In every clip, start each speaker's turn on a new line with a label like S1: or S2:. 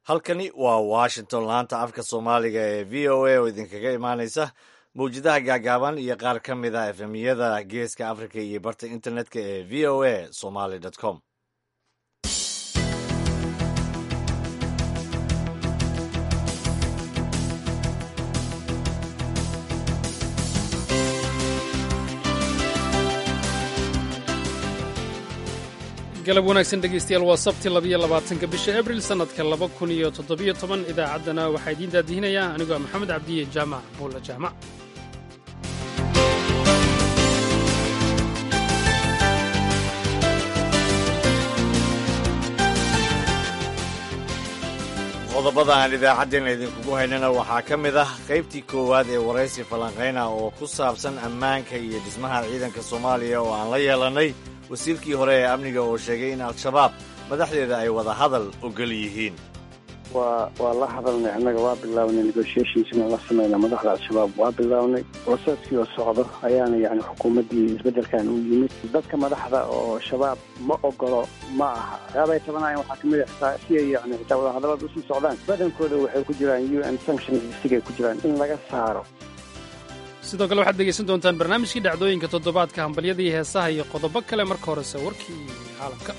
S1: halkani waa washington laanta afka soomaaliga ee v o a oo idinkaga imaaneysa mawjadaha gaagaaban iyo qaar ka mid a efemiyada geeska africa iyo barta internetka ee v o a somaly com
S2: galab wanaagsan dhegaystayaal waa sabti labiyo labaatanka bisha abril sannadka laba kun iyo toddobiyo toban idaacaddana waxaa idiin daadihinayaa anigoo maxamed cabdiye jaamac buulla jaamac
S1: qodobada aan idaacaddeenna idinkugu haynana waxaa ka mid ah qaybtii koowaad ee waraysi falanqayna oo ku saabsan ammaanka iyo dhismaha ciidanka soomaaliya oo aan la yeelannay wasiirkii hore ee amniga oo sheegay in al-shabaab madaxdeeda ay wada hadal ogol yihiin
S3: waa waa la hadalnay annaga waa bilaabnay negotiations inaan la samayna madaxda al-shabaab waa bilaabnay proseeskii oo socdo ayaana yani xukuumaddii isbeddelkan u yimid dadka madaxda oo shabaab ma ogolo ma aha waxyaabay tabanayan waxaa kamid a xitaa si ay yani xitaa wadahadallada usii socdaan badankooda waxay ku jiraan u n sanctions listigay ku jiraan in laga saaro
S2: sidoo kale waxaad dhegaysan doontaan barnaamijkii dhacdooyinka toddobaadka hambalyadii heesaha iyo qodobo kale marka horese warkii caalamka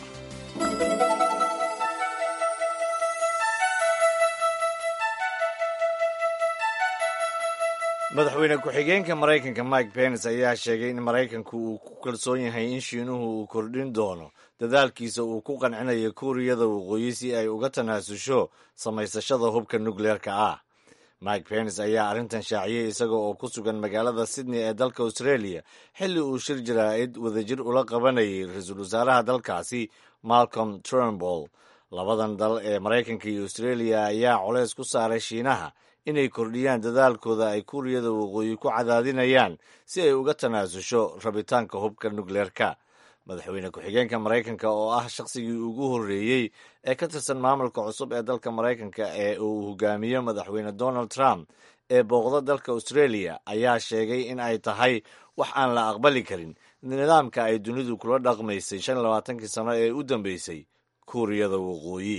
S1: madaxweyne ku-xigeenka maraykanka mike pence ayaa sheegay in maraykanku uu ku kalsoon yahay in shiinuhu uu kordhin doono dadaalkiisa uu ku qancinayo kuuriyada waqooyi si ay uga tanaasusho samaysashada hubka nukleerka ah mike pence ayaa arrintan shaaciyey isaga oo ku sugan magaalada sydney ee dalka australia xilli uu shir jaraa'id wadajir ula qabanayay ra-iisul wasaaraha dalkaasi malcolm turnbull labadan dal ee maraykanka iyo australia ayaa colays ku saaray shiinaha inay kordhiyaan dadaalkooda ay kuuriyada waqooyi ku cadaadinayaan si ay uga tanaasusho rabitaanka hubka nukleerka madaxweyne ku-xigeenka maraykanka oo ah shaqsigii ugu horreeyey ee ka tirsan maamulka cusub ee dalka maraykanka ee uu hogaamiyo madaxweyne donald trump ee booqda dalka australia ayaa sheegay in ay tahay wax aan la aqbali karin nidaamka ay dunidu kula dhaqmaysay shan labaatankii sano ee u dambeysay kuuriyada waqooyi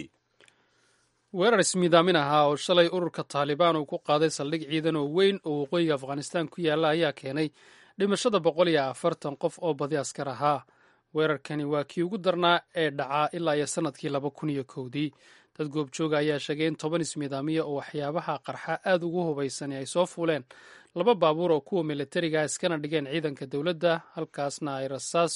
S2: weerar ismiidaamin ahaa oo shalay ururka taalibaan uu ku qaaday saldhig ciidan oo weyn oo waqooyiga afghanistaan ku yaalla ayaa keenay dhimashada boqol iyo afartan qof oo badi askar ahaa weerarkani waa kii ugu darnaa ee dhacaa ilaa iyo sannadkii laba kun iyo kowdii dad goobjooga ayaa sheegay in toban ismiidaamiya oo waxyaabaha qarxa aad ugu hubaysani ay soo fuuleen laba baabuur oo kuwa militariga iskana dhigeen ciidanka dowladda halkaasna ay rasaas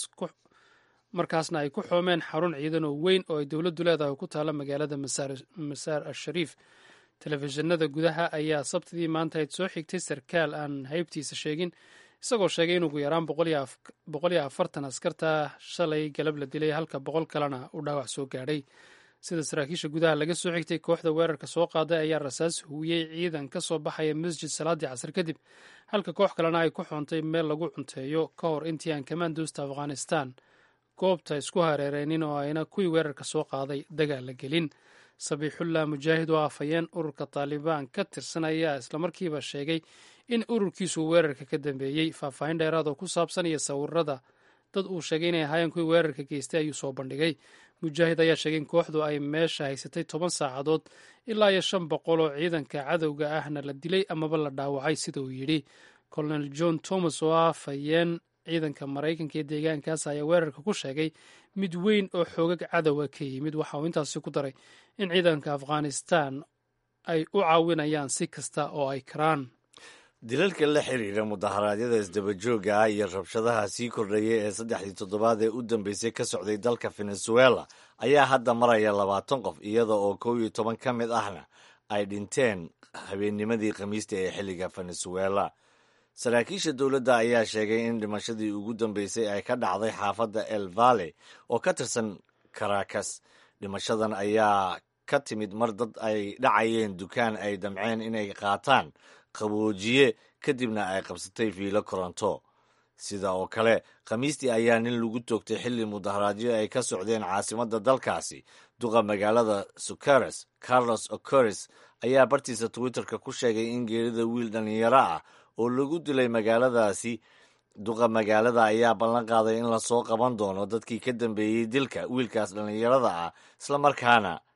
S2: markaasna ay ku xoomeen xarun ciidan oo weyn oo ay dowladdu leedahay ku taalla magaalada masaar al-shariif telefishinada gudaha ayaa sabtidii maanta ayd soo xigtay sarkaal aan haybtiisa sheegin isagoo sheegay in ugu yaraan boqol iyo afartan askarta shalay galab la dilay halka boqol kalena uu dhaawac soo gaadhay sida saraakiisha gudaha laga soo xigtay kooxda weerarka soo qaaday ayaa rasaas huwiyey ciidan ka soo baxaya masjid salaadii casar kadib halka koox kalena ay ku xoontay meel lagu cunteeyo ka hor intii aan kamaanduusta afghanistan goobta isku hareereynin oo ayna kuwii weerarka soo qaaday dagaal la gelin sabiixullah mujaahid oo afhayeen ururka taalibaan ka tirsan ayaa islamarkiiba sheegay in ururkiisu weerarka ka dambeeyey faahfaahin dheeraad oo ku saabsan iyo sawirada dad uu sheegay inay ahaayeen kuwii weerarka geystay ayuu soo bandhigay mujaahid ayaa sheegay in kooxdu ay meesha haysatay toban saacadood ilaa iyo shan boqol oo ciidanka cadowga ahna la dilay amaba la dhaawacay sida uu yidhi colonel john thomas oo ah afhayeen ciidanka maraykanka ee deegaankaas ayaa weerarka ku sheegay mid weyn oo xoogag cadowa ka yimid waxa uu intaasi ku daray in ciidanka afghanistan ay u caawinayaan si kasta oo ay karaan
S1: dilalka la xiriira mudaharaadyada isdabajooga ah iyo rabshadaha sii kordhaya ee saddexdii toddobaad ee u dambeysay ka socday dalka venezuela ayaa hadda maraya labaatan qof iyada oo kow iyo toban ka mid ahna ay dhinteen habeennimadii khamiista ee xilliga venezuela saraakiisha dowladda ayaa sheegay in dhimashadii ugu dambeysay ay ka dhacday xaafadda el valle oo ka tirsan caracas dhimashadan ayaa ka timid mar dad ay dhacayeen dukaan ay damceen inay qaataan qaboojiye kadibna ay qabsatay fiilo koronto sida oo kale khamiistii ayaa nin lagu toogtay xilli mudaharaadyo ay ka socdeen caasimadda dalkaasi duqa magaalada sucares carlos ocores ayaa bartiisa twitterka ku sheegay in geerida wiil dhallinyaro ah oo lagu dilay magaaladaasi duqa magaalada ayaa ballan qaaday in lasoo qaban doono dadkii ka dambeeyey dilka wiilkaas dhallinyarada ah islamarkaana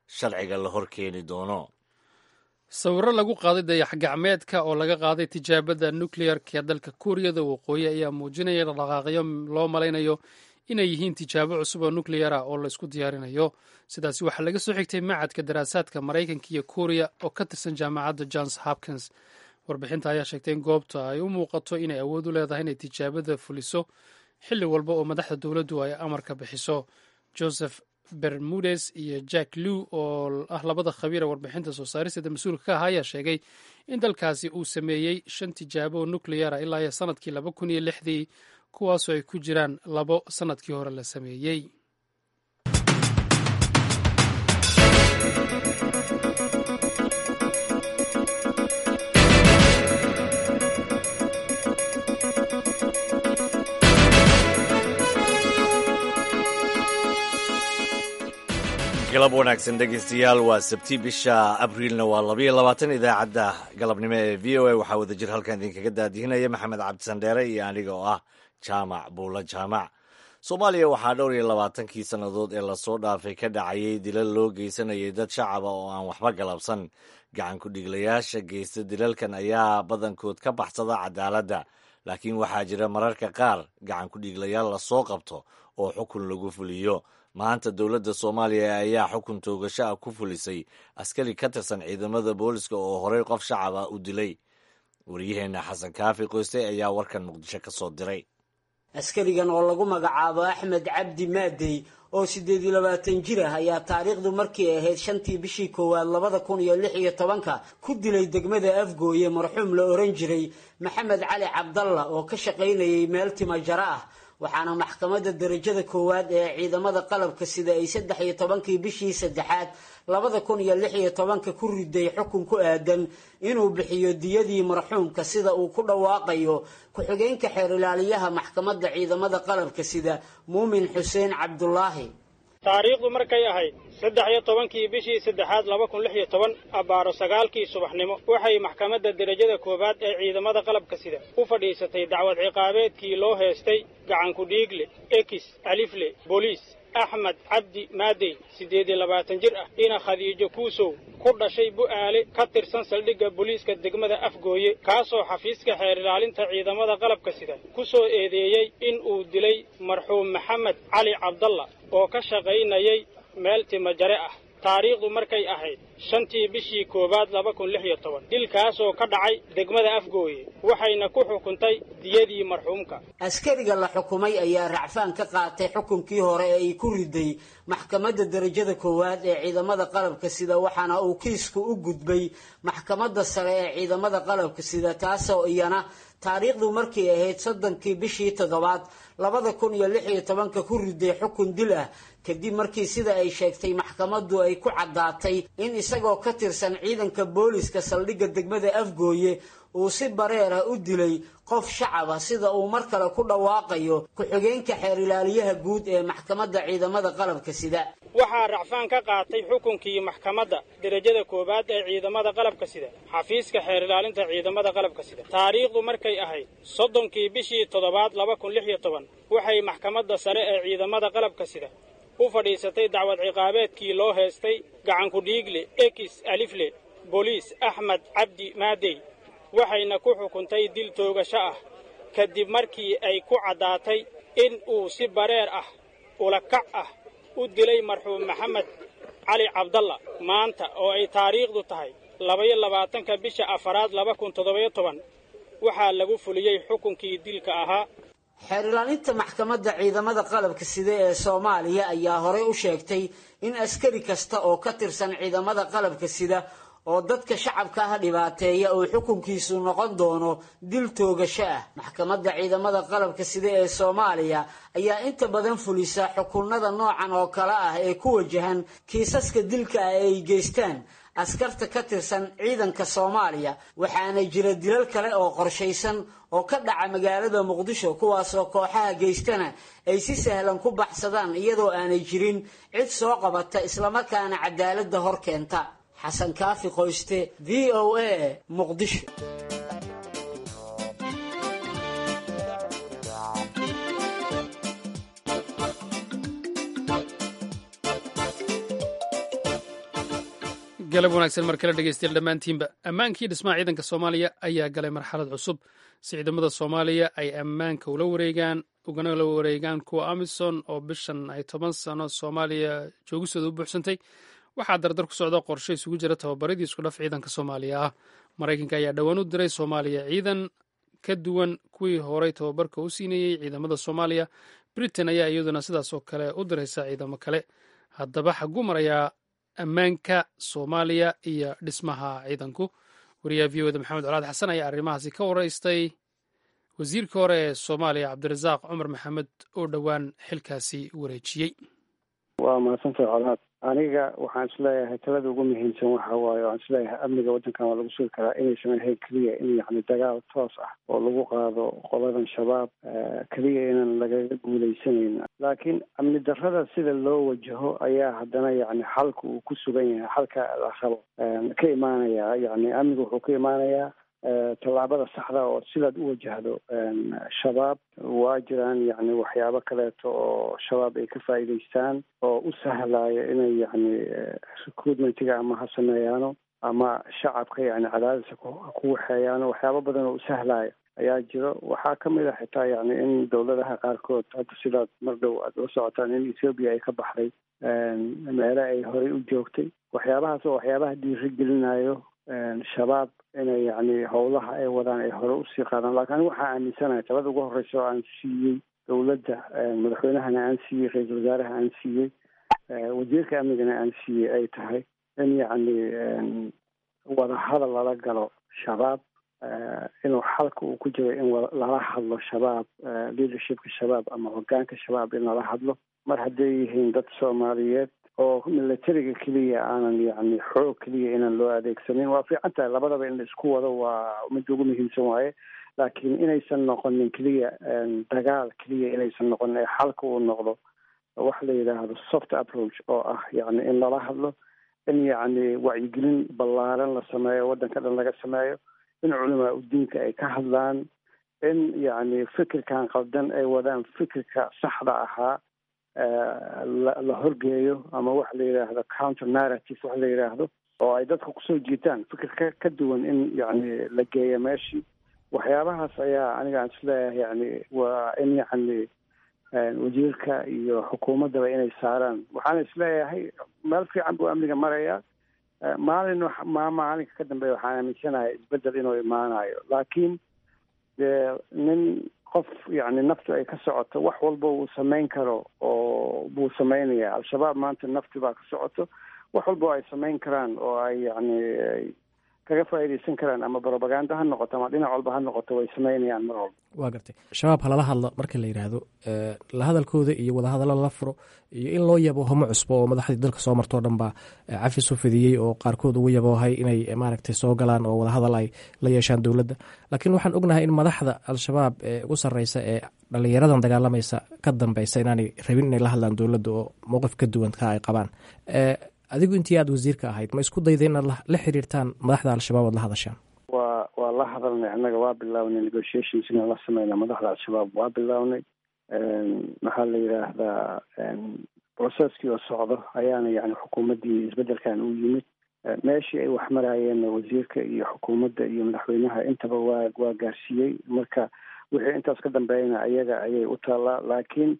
S1: sharciga la hor keeni doono
S2: sawirro lagu qaaday dayax gacmeedka oo laga qaaday tijaabada nukleyarka ee dalka kuuriyada waqooyi ayaa muujinaya dhaqaaqyo loo malaynayo inay yihiin tijaabo cusub oo nukleyar ah oo laysku diyaarinayo sidaasi waxaa laga soo xigtay macadka daraasaadka maraykanka iyo kuuriya oo ka tirsan jaamacadda johns hopkins warbixinta ayaa sheegtay in goobta ay u muuqato inay awood u leedahay inay tijaabada fuliso xilli walba oo madaxda dowladdu ay amarka bixiso joseph bermudes iyo jack lew oo ah labada khabiira warbixinta soo saaristeeda mas-uulka ka aha ayaa sheegay in dalkaasi uu sameeyey shan tijaabo oo nukleyara ilaa iyo sanadkii laba kun iyo lixdii kuwaasoo ay ku jiraan labo sanadkii hore la sameeyey
S1: galab wanaagsan dhegeystayaal waa sabti bisha abriilna waa labayo labaatan idaacadda galabnimo ee v o a waxaa wada jir halkan idinkaga daadihinaya maxamed cabdisandheere iyo aniga oo ah jaamac buulo jaamac soomaaliya waxaa dhowr iyo labaatankii sannadood ee lasoo dhaafay ka dhacayay dilal loo geysanayay dad shacaba oo aan waxba galabsan gacan ku-dhiglayaasha geysta dilalkan ayaa badankood ka baxsada cadaaladda laakiin waxaa jira mararka qaar gacan ku-dhiglayaal lasoo qabto oo xukun lagu fuliyo maanta dowladda soomaaliya ayaa xukun toogasho ah ku fulisay askari ka tirsan ciidamada booliska oo horey qof shacab ah u dilay wariyaheenna xasan kaafi qoyste ayaa warkan muqdisho ka soo diray
S4: askarigan oo lagu magacaabo axmed cabdi maadey oo siddeed iyo labaatan jir ah ayaa taariikhdu markii ahayd shantii bishii koowaad labada kun iyo lix iyo tobanka ku dilay degmada afgooye marxuum la oran jiray maxamed cali cabdalla oo ka shaqaynayay meel tima jaro ah waxaana maxkamadda darajada koowaad ee ciidamada qalabka sida ay saddex iyo tobankii bishii saddexaad labada kun iyo lix iyo tobanka ku riday xukun ku aadan inuu bixiyo diyadii marxuumka sida uu ku dhawaaqayo ku-xigeenka xeer ilaaliyaha maxkamadda ciidamada qalabka sida muumin xuseen cabdulaahi
S5: taariikhdu markay ahayd saddex iyo tobankii bishii saddexaad laba kun lix iyo toban abbaaro sagaalkii subaxnimo waxay maxkamadda derajada koowaad ee ciidamada qalabka sida u fadhiisatay dacwad ciqaabeedkii loo heestay gacanku dhiigle ekis alifle booliis axmed cabdi maadey siddeed iyo labaatan jir ah ina khadiijo kuusow ku dhashay bu'aale ka tirsan saldhigga booliiska degmada afgooye kaasoo xafiiska xeer ilaalinta ciidamada qalabka sida ku soo eedeeyey in uu dilay marxuum maxamed cali cabdalla oo ka shaqaynayay meel timajare ah taariikhdu markay ahayd shantii bishii koowaad laba kun lix iyo toban dilkaasoo ka dhacay degmada afgooye waxayna ku xukuntay diyadii marxuumka
S4: askariga la xukumay ayaa racfaan ka qaatay xukunkii hore ee ay ku riday maxkamadda darajada koowaad ee ciidamada qalabka sida waxaana uu kiisku u gudbay maxkamadda sare ee ciidamada qalabka sida taasoo iyana taariikhdu markay ahayd soddonkii bishii toddobaad labada kun iyo lix iyo tobanka ku riday xukun dil ah kadib markii sida ay sheegtay maxkamaddu ay ku caddaatay in isagoo ka tirsan ciidanka booliska saldhigga degmada afgooye uu si bareer ah u dilay qof shacaba sida uu mar kale ku dhawaaqayo ku-xigeenka xeer ilaaliyaha guud ee maxkamadda ciidamada qalabka sida
S5: waxaa racfaan ka qaatay xukunkii maxkamadda derajada koowaad ee ciidamada qalabka sida xafiiska xeer ilaalinta ciidamada qalabka sida taariikhdu markay ahayd soddonkii bishii toddobaad laba kun lix iyo toban waxay maxkamadda sare ee ciidamada qalabka sida u fadhiisatay dacwad ciqaabeedkii loo heestay gacanku dhiigle ekis alifle booliis axmed cabdi maadey waxayna ku xukuntay dil toogasho ah kadib markii ay ku caddaatay in uu si bareer ah ulakac ah u dilay marxuum maxamed cali cabdalla maanta oo ay taariikhdu tahay labaiyo labaatanka bisha afaraad laba kun toddobayo toban waxaa lagu fuliyey xukunkii dilka ahaa
S4: xeer ilaalinta maxkamadda ciidamada qalabka sida ee soomaaliya ayaa horey u sheegtay in askari kasta oo ka tirsan ciidamada qalabka sida oo dadka shacabka ah dhibaateeya uu xukunkiisu noqon doono dil toogasho ah maxkamadda ciidamada qalabka sida ee soomaaliya ayaa inta badan fulisa xukunada noocan oo kale ah ee ku wajahan kiisaska dilka ah ee ay geystaan askarta ka tirsan ciidanka soomaaliya waxaana jira dilal kale oo qorshaysan oo ka dhaca magaalada muqdisho kuwaasoo kooxaha geystana ay si sahlan ku baxsadaan iyadoo aanay jirin cid soo qabata islamarkaana cadaaladda hor keenta xasan kaafi qoyste v o a muqdisho
S2: galab wanaagsan mar kale dhegeystayaal dhammaantiinba ammaankii dhismaha ciidanka soomaaliya ayaa galay marxalad cusub si ciidamada soomaaliya ay ammaanka ula wareegaan ugana la wareegaan kuwa amisom oo bishan ay toban sano soomaaliya joogisooda u buuxsantay waxaa dardar ku socda qorshe isugu jira tababaradii isku dhaf ciidanka soomaaliya ah maraykanka ayaa dhowaan u diray soomaaliya ciidan ka duwan kuwii horey tababarka u siinayey ciidamada soomaaliya britain ayaa iyaduna sidaas oo kale u diraysa ciidamo kale haddaba xaguu marayaa ammaanka soomaaliya iyo dhismaha ciidanku wariyaha v oda maxamed colaad xasan ayaa arrimahaasi ka waraystay wasiirkii hore ee soomaaliya cabdirasaaq cumar maxamed oo dhowaan xilkaasi wareejiyey
S3: waa mahadsantahay colaad aniga waxaan isleeyahay talada ugu muhiimsan waxa waaye waan isleeyahay amniga waddankan waa lagu sugi karaa inaysan ahayn keliya in yacni dagaal toos ah oo lagu qaado qoladan shabaab keliya inaan lagaga guuleysanayn laakiin amni darrada sida loo wajaho ayaa haddana yacni xalka uu ku sugan yahay xalka la rabo ka imaanaya yacni amniga wuxuu ka imaanayaa tallaabada saxda oo sidaad u wajahdo shabaab waa jiraan yacni waxyaabo kaleeto oo shabaab ay ka faa'iidaystaan oo u sahlaya inay yacni recruitmentiga ama ha sameeyaano ama shacabka yacni cadaadisa ku waxeeyaano waxyaabo badan oo u sahlaya ayaa jiro waxaa ka mid a xitaa yacni in dowladaha qaarkood hadda sidaad mar dhow aad la socotaan in ethoobia ay ka baxday meele ay horey u joogtay waxyaabahaas oo waxyaabaha dhiirigelinayo shabaab inay yacni howlaha ay wadaan ay hore usii qaadaan lakin anigu waxaa aaminsanahay talada ugu horreysa oo aan siiyey dowladda madaxweynahana aan siiyey ra-iisul wasaaraha aan siiyey wasiirka amnigana aan siiyey ay tahay in yacni wadahadal lala galo shabaab inuu xalka uu ku jiro in lala hadlo shabaab leadershipka shabaab ama hogaanka shabaab in lala hadlo mar hadday yihiin dad soomaaliyeed oo militariga keliya aanan yacni xoog keliya inaan loo adeegsanin waa fiican tahay labadaba in la isku wado waa midda ugu muhiimsan waaye laakiin inaysan noqonin keliya dagaal keliya inaysan noqonin ee xalka uu noqdo waxa la yidhaahdo soft approach oo ah yacni in lala hadlo in yacni wacyigelin ballaaran la sameeyo waddanka dhan laga sameeyo in culamaa udiinka ay ka hadlaan in yacni fikirkan qaldan ay wadaan fikirka saxda ahaa la horgeeyo ama waxa la yidhaahdo counter narrative waxa la yidhaahdo oo ay dadka kusoo jiitaan fikir ka ka duwan in yacni la geeyo meeshii waxyaabahaas ayaa aniga aan isleeyahay yacni waa in yacni wasiirka iyo xukuumaddaba inay saaraan waxaana isleeyahay meel fiican buu amniga marayaa maalin ma maalinka ka dambeeya waxaan aaminsanahay isbeddel inuu imaanayo laakiin dee nin qof yacni naftu ay ka socoto wax walba uu samayn karo oo buu samaynaya al-shabaab maanta nafti baa ka socoto wax walba oo ay samayn karaan oo ay yacni kaga faa'iidaysan karaan ama brobaganda ha noqoto ama dhinac walba ha noqoto way samaynayaan mar walba
S6: waa gartay shabaab halala hadla marka la yidhaahdo la hadalkooda iyo wadahadallo lala furo iyo in loo yabo homo cusbo oo madaxdii dalka soo martoo dhan baa cafis u fidiyey oo qaarkood ugu yaboohay inay maaragtay soo galaan oo wadahadal ay la yeeshaan dowladda laakiin waxaan ognahay in madaxda al-shabaab ee ugu sarreysa ee dhallinyaradan dagaalamaysa ka dambeysa inaanay rabin inay la hadlaan dowladda oo mowqif ka duwan ka ay qabaan adigu intii aad wasiirka ahayd ma isku dayda inaad la xiriirtaan madaxda al-shabaab oad la hadashaan
S3: waa waa la hadalnay annaga waa bilaabnay negotiations inaan la sameyna madaxda al-shabaab waa bilaabnay maxaa la yidhaahdaa processkii oo socdo ayaana yani xukuumaddii isbeddelkan u yimid meeshii ay wax maraayeen wasiirka iyo xukuumadda iyo madaxweynaha intaba waa waa gaarsiiyey marka wixii intaas ka dambeeyana ayaga ayay u taallaa laakiin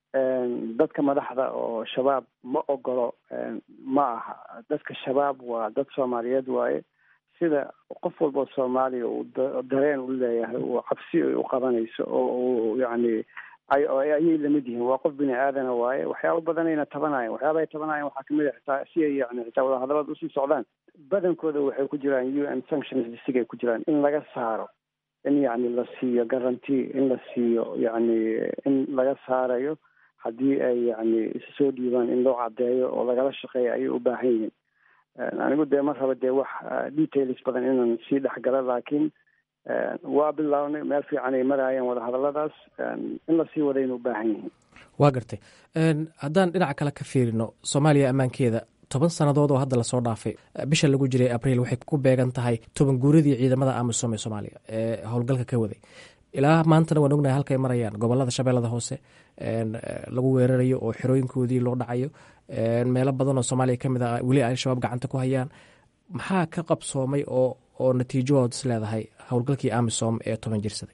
S3: dadka madaxda oo shabaab ma ogolo ma aha dadka shabaab waa dad soomaaliyeed waaye sida qof walbao soomaaliya uu dareen u leeyahay uu cabsi ay u qabanayso oo uu yacni ayay lamid yihiin waa qof bini aadana waaye waxyaaba badanayna tabanayan waxyaaba ay tabanayan waxaa kamid a xitaa si ay yani xitaa wadahadalada usii socdaan badankooda waxay ku jiraan u n sanctions disigay ku jiraan in laga saaro in yacni la siiyo guarantee in la siiyo yacni in laga saarayo haddii ay yacni isu soo dhiibaan in loo caddeeyo oo lagala shaqeeyo ayay u baahan yihiin anigu dee ma raba dee wax details badan inaan sii dhexgalo laakiin waa bilaabnay meel fiican ay maraayeen wadahadalladaas in lasii wadayna u baahan yihiin
S6: waa gartay haddaan dhinaca kale ka fiirino soomaaliya ammaankeeda toban sannadood oo hadda lasoo dhaafay bisha lagu jiray abriil waxay ku beegan tahay toban guuradii ciidamada amisom ee soomaaliya ee howlgalka ka waday ilaa maantana waan ognahay halkay marayaan gobolada shabeellada hoose lagu weerarayo oo xerooyinkoodii loo dhacayo meelo badan oo soomaaliya ka mid ah weli al-shabaab gacanta ku hayaan maxaa ka qabsoomay oo oo natiijahood is leedahay howlgalkii amisom ee toban jirsaday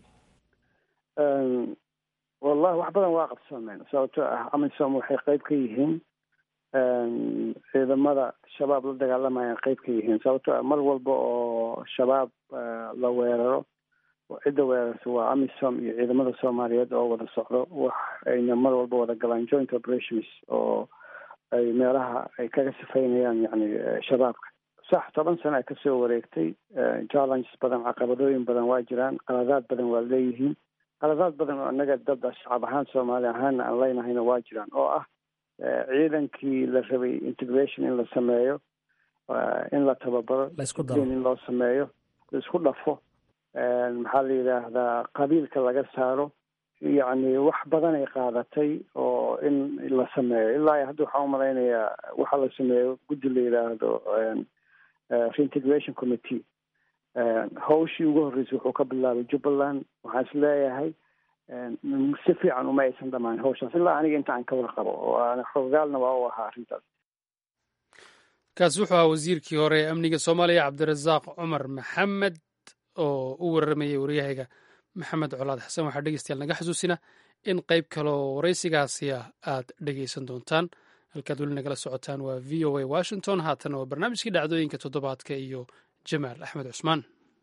S3: wallahi wax badan waa qabsoomeen sababtoo ah amisom waxay qeyb ka yihiin ciidamada shabaab la dagaalamayaan qeyb ka yihiin sababtoo ah mar walba oo shabaab la weeraro cidda weerarta waa amisom iyo ciidamada soomaaliyeed oo wada socdo wax ayna mar walba wada galaan joint operations oo ay meelaha ay kaga sifaynayaan yani shabaabka sax toban sano ay kasoo wareegtay challenges badan caqabadooyin badan waa jiraan qaladaad badan waa leeyihiin qaladaad badan oo annaga dad shacab ahaan soomaali ahaana aan leynahayna waa jiraan oo ah ciidankii la rabay integration in la sameeyo in la tababaro in loo sameeyo la isku dhafo maxaa la yidhaahdaa qabiilka laga saaro yacni wax badan ay qaadatay oo in la sameeyo ilaa hadda waxaan umalaynayaa waxa la sameeyo guddi la yidhaahdo reintegration committee hawshii ugu horreysay wuxuu ka bilaabay jubbaland waxaan is leeyahay si fiican uma aysan dhamaan hawshaas ilaa aniga inta aan ka warqabo oo aan xogaalna waa u ahaa arrintaas
S2: kaasi wuxuu ahaa wasiirkii hore ee amniga soomaaliya cabdirasaaq cumar maxamed oo u waramayay waryahayga maxamed colaad xasan waxaa dhegeystayaal naga xasuusina in qayb kaleoo waraysigaasi ah aad dhegeysan doontaan halkaad weli nagala socotaan waa v o a washington haatana waa barnaamijkii dhacdooyinka toddobaadka iyo jamaal axmed cusmaan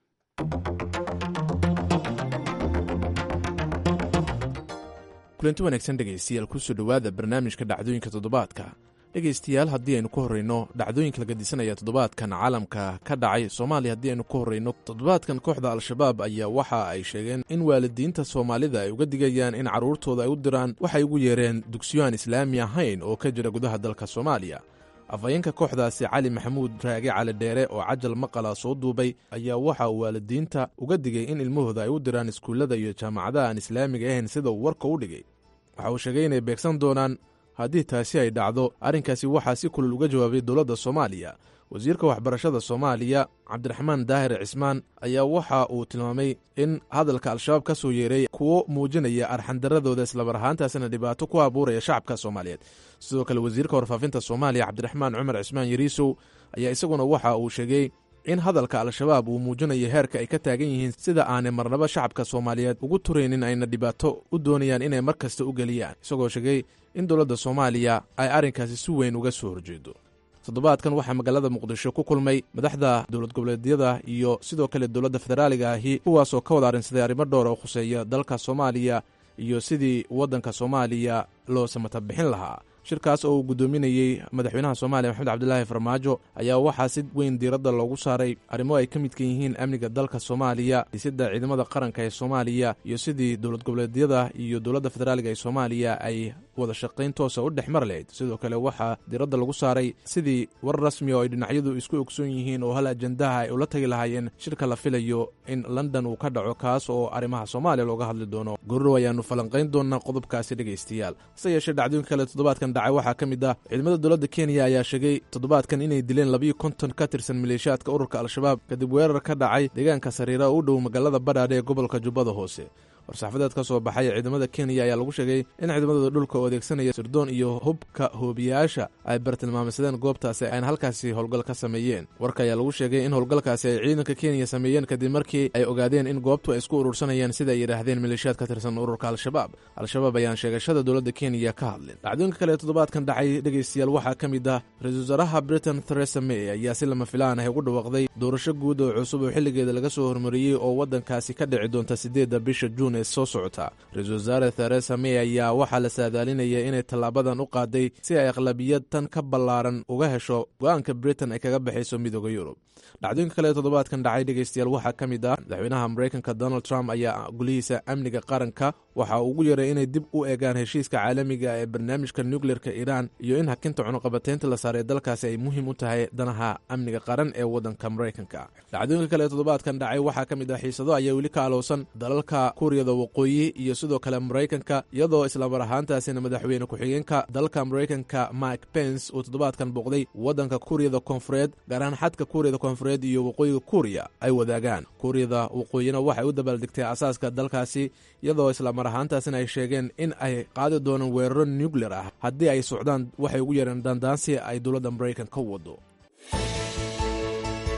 S7: kulanti wanaagsan dhegaystayaal kusoo dhowaada barnaamijka dhacdooyinka toddobaadka dhegaystayaal haddii aynu ka horreyno dhacdooyinka laga disanaya toddobaadkan caalamka ka dhacay soomaaliya haddii aynu ka horreyno toddobaadkan kooxda al-shabaab ayaa waxa ay sheegeen in waalidiinta soomaalida ay uga digayaan in carruurtooda ay u diraan waxay ugu yeereen dugsiyo aan islaami ahayn oo ka jira gudaha dalka soomaaliya afhayeenka kooxdaasi cali maxamuud raage cali dheere oo cajal maqala soo duubay ayaa waxa uu waalidiinta uga digay in ilmahooda ay u diraan iskuullada iyo jaamacadaha aan islaamiga ahayn sida uu warka u dhigay waxa uu sheegay inay beegsan doonaan haddii taasi ay dhacdo arrinkaasi waxaa si kulul uga jawaabay dowladda soomaaliya wasiirka waxbarashada soomaaliya cabdiraxmaan daahir cismaan ayaa waxa uu tilmaamay in hadalka al-shabaab ka soo yeeray kuwo muujinaya arxandaradooda islamar ahaantaasina dhibaato ku abuuraya shacabka soomaaliyeed sidoo kale wasiirka warfaafinta soomaaliya cabdiraxmaan cumar cismaan yariisow ayaa isaguna waxa uu sheegay in hadalka al-shabaab uu muujinayo heerka ay ka taagan yihiin sida aanay marnaba shacabka soomaaliyeed ugu turaynin ayna dhibaato u doonayaan inay mar kasta u geliyaan isagoo sheegay in dowladda soomaaliya ay arrinkaasi si weyn uga soo horjeedo toddobaadkan waxaa magaalada muqdisho ku kulmay madaxda dowlad goboleedyada iyo sidoo kale dowladda federaaliga ahi kuwaasoo ka wada arrinsaday arrimo dhowr oo khuseeya dalka soomaaliya iyo sidii waddanka soomaaliya loo samata bixin lahaa shirkaas oo uu guddoominayey madaxweynaha soomaaliya maxamed cabdilaahi farmaajo ayaa waxaa si weyn diiradda loogu saaray arrimo ay ka midka yihiin amniga dalka soomaaliya dhisidda ciidamada qaranka ee soomaaliya iyo sidii dowlad goboleedyada iyo dowladda federaaliga ee soomaaliya ay wada shaqayn toosa u dhex mar lahayd sidoo kale waxaa diiradda lagu saaray sidii war rasmi oo ay dhinacyadu isku ogsoon yihiin oo hal ajandaha ay ula tagi lahaayeen shirka la filayo in london uu ka dhaco kaas oo arrimaha soomaaliya looga hadli doono gorrow ayaannu falanqayn doonaa qodobkaasi dhegaystayaal hase yeeshee dhacdooyinka kale toddobaadkan dhacay waxaa ka mid ah ciidamada dowladda kenya ayaa sheegay toddobaadkan inay dileen labiyo konton ka tirsan maleeshiyaadka ururka al-shabaab kadib weerar ka dhacay deegaanka sariira oo u dhow magaalada badhaadhe ee gobolka jubbada hoose war-saxafadeed ka soo baxay ciidamada kenya ayaa lagu sheegay in ciidamadooda dhulka oo adeegsanaya sirdoon iyo hubka hoobiyaasha ay bartilmaameysadeen goobtaasi ayna halkaasi howlgal ka sameeyeen warka ayaa lagu sheegay in howlgalkaasi ay ciidanka kenya sameeyeen kadib markii ay ogaadeen in goobtu ay isku urursanayeen sida ay yidhaahdeen maleeshiyaad ka tirsan ururka al-shabaab al-shabaab ayaan sheegashada dowladda kenya ka hadlin dhacdooyinka kale toddobaadkan dhacay dhegaystayaal waxaa ka mid ah ra-iisul wasaaraha britain theresa may ayaa si lama filaan ah ugu dhawaaqday doorasho guud oo cusub oo xilligeeda laga soo hormariyey oo waddankaasi ka dhici doonta siddeedda bisha juun soo socota ra-iisul wasaare theresa may ayaa waxaa la saadaalinaya inay tallaabadan u qaaday si ay aqlabiyad tan ka ballaaran uga hesho go-aanka britain ay kaga baxayso midooda yurub dhacdooyinka kale toddobaadkan dhacay dhegaystayaal waxaa ka mid ah madaxweynaha maraykanka donald trump ayaa gulihiisa amniga qaranka waxa uu ugu yeeray inay dib u eegaan heshiiska caalamiga ee barnaamijka nukleerka iiraan iyo in hakinta cunuqabateynta la saaray dalkaasi ay muhiim u tahay danaha amniga qaran ee waddanka maraykanka dhacdooyinka kale toddobaadkan dhacay waxaa ka mid ah xiisado ayaa weli ka alowsan dalalka kuuriyada waqooyi iyo sidoo kale maraykanka iyadoo islamar ahaantaasina madaxweyne ku-xigeenka dalka maraykanka mike pence uu toddobaadkan booqday waddanka kuuriyada koonfureed gaar ahaan xadka kuuriyada koonfureed iyo waqooyiga kuuriya ay wadaagaan kuuriyada waqooyina waxay u dabaaldegtay asaaska dalkaasi iyadoo islamar ahaantaasina ay sheegeen in ay qaadi doonaan weeraro nukleer ah haddii ay socdaan waxay ugu yeereen daandaansi ay dowladda maraykan ka wado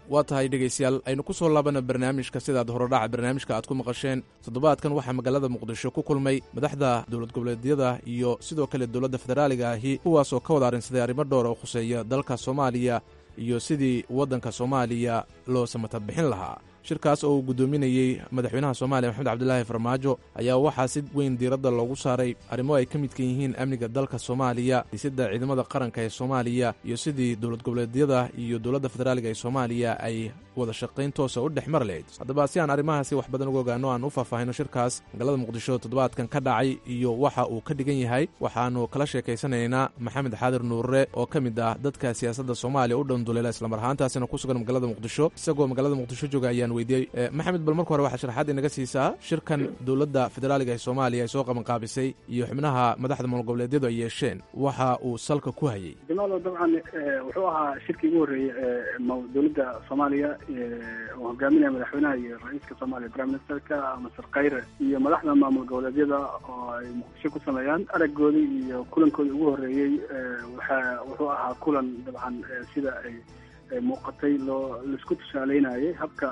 S7: waa tahay dhegaystayaal aynu ku soo laabana barnaamijka sidaad horodhaca barnaamijka aad ku maqasheen toddobaadkan waxaa magaalada muqdisho ku kulmay madaxda dowlad goboleedyada iyo sidoo kale dowladda federaaliga ahi kuwaasoo ka wada arrinsaday arrimo dhowr oo khuseeya dalka soomaaliya iyo sidii waddanka soomaaliya loo samata bixin lahaa shirkaas oo uu guddoominayey madaxweynaha soomaaliya maxamed cabdilaahi farmaajo ayaa waxaa si weyn diiradda loogu saaray arrimo ay ka midkan yihiin amniga dalka soomaaliya dhisidda ciidamada qaranka ee soomaaliya iyo sidii dowlad goboleedyada iyo dowladda federaaliga ee soomaaliya ay wada shaqayn toosa u dhex mar lahayd haddaba si aan arrimahaasi wax badan uga ogaano aan u faahfaahino shirkaas magaalada muqdisho toddobaadkan ka dhacay iyo waxa uu ka dhigan yahay waxaannu kala sheekaysanaynaa maxamed xaadir nuurre oo ka mid ah dadka siyaasadda soomaaliya u dhanduleela islamar ahaantaasina ku sugan magaalada muqdisho isagoo magaalada muqdisho jooga ayaan weydiiyey maxamed bal marka hore waxaa sharaxaad inaga siisaa shirkan dowladda federaaliga ee soomaaliya ay soo qabanqaabisay iyo xubnaha madaxda maamul goboleedyadu ay yeesheen waxa uu salka ku hayay
S8: jamaalo dabcan wuxuu ahaa shirkii ugu horreeyey ee dowladda soomaaliya oo hogaaminaya madaxweynaha iyo ra-iiska soomaaliya prime ministerka masar khayre iyo madaxda maamul goboleedyada oo ay muqdisho ku sameeyaan araggoodii iyo kulankoodii ugu horreeyey waxa wuxuu ahaa kulan dabcan sida ay muuqatay loo laisku tusaaleynayay habka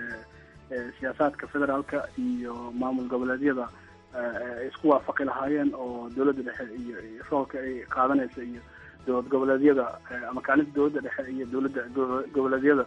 S8: siyaasaadka federaalka iyo maamul goboleedyada ay isku waafaqi lahaayeen oo dowladda dhexe iyo roolka ay qaadanaysa iyo dowlad goboleedyada ama kaalinta dowladda dhexe iyo dowladda goboleedyada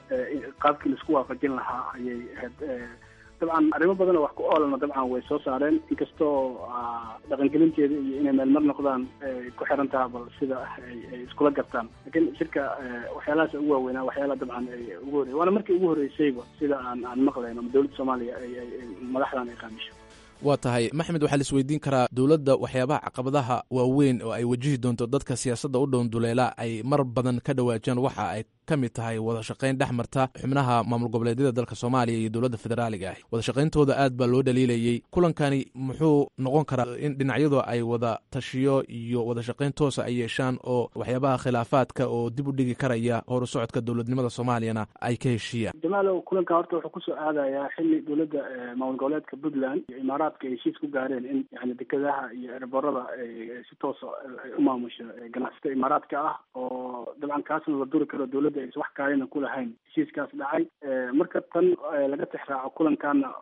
S8: qaabkii laisku waafajin lahaa ayay ahayd dabcan arrimo badan oo wax ku oolana dabcan way soo saareen inkastoo dhaqangelinteeda iyo inay meelmar noqdaan ay ku xiran taha bal sida ay iskula gartaan lakiin shirka waxyaalahaas ugu waaweynaa waxyaala dabcan ay ugu horrey waana markii ugu horreysayba sida aan aan maqlayn ama dowladda soomaaliya ay madaxdan ay qaabisho
S7: waa tahay maxmed waxaa la isweydiin karaa dowladda waxyaabaha caqabadaha waaweyn oo ay wajihi doonto dadka siyaasadda u dhownduleela ay mar badan ka dhawaajaan waxa ay ka mid tahay wada shaqayn dhex marta xubnaha maamul goboleedyada dalka soomaaliya iyo dowladda federaaliga ah wada shaqayntooda aad baa loo dhaliilayey kulankani muxuu noqon karaa in dhinacyadu ay wada tashiyo iyo wada shaqayn toosa ay yeeshaan oo waxyaabaha khilaafaadka oo dib u dhigi karaya horu socodka dowladnimada soomaaliyana ay ka heshiiyaan
S8: jamaalow kulanka horta wuxuu kusoo aadayaa xili dowladda maamul goboleedka puntland iyo imaaraadka ay heshiis ku gaareen in yani dekedaha iyo erborada ay si toosa ay u maamusho ganacsatada imaaraadka ah oo dabcan kaasna la duri karo dowladda aysan wax kaalina ku lahayn heshiiskaas dhacay marka tan laga tixraaco kulankaana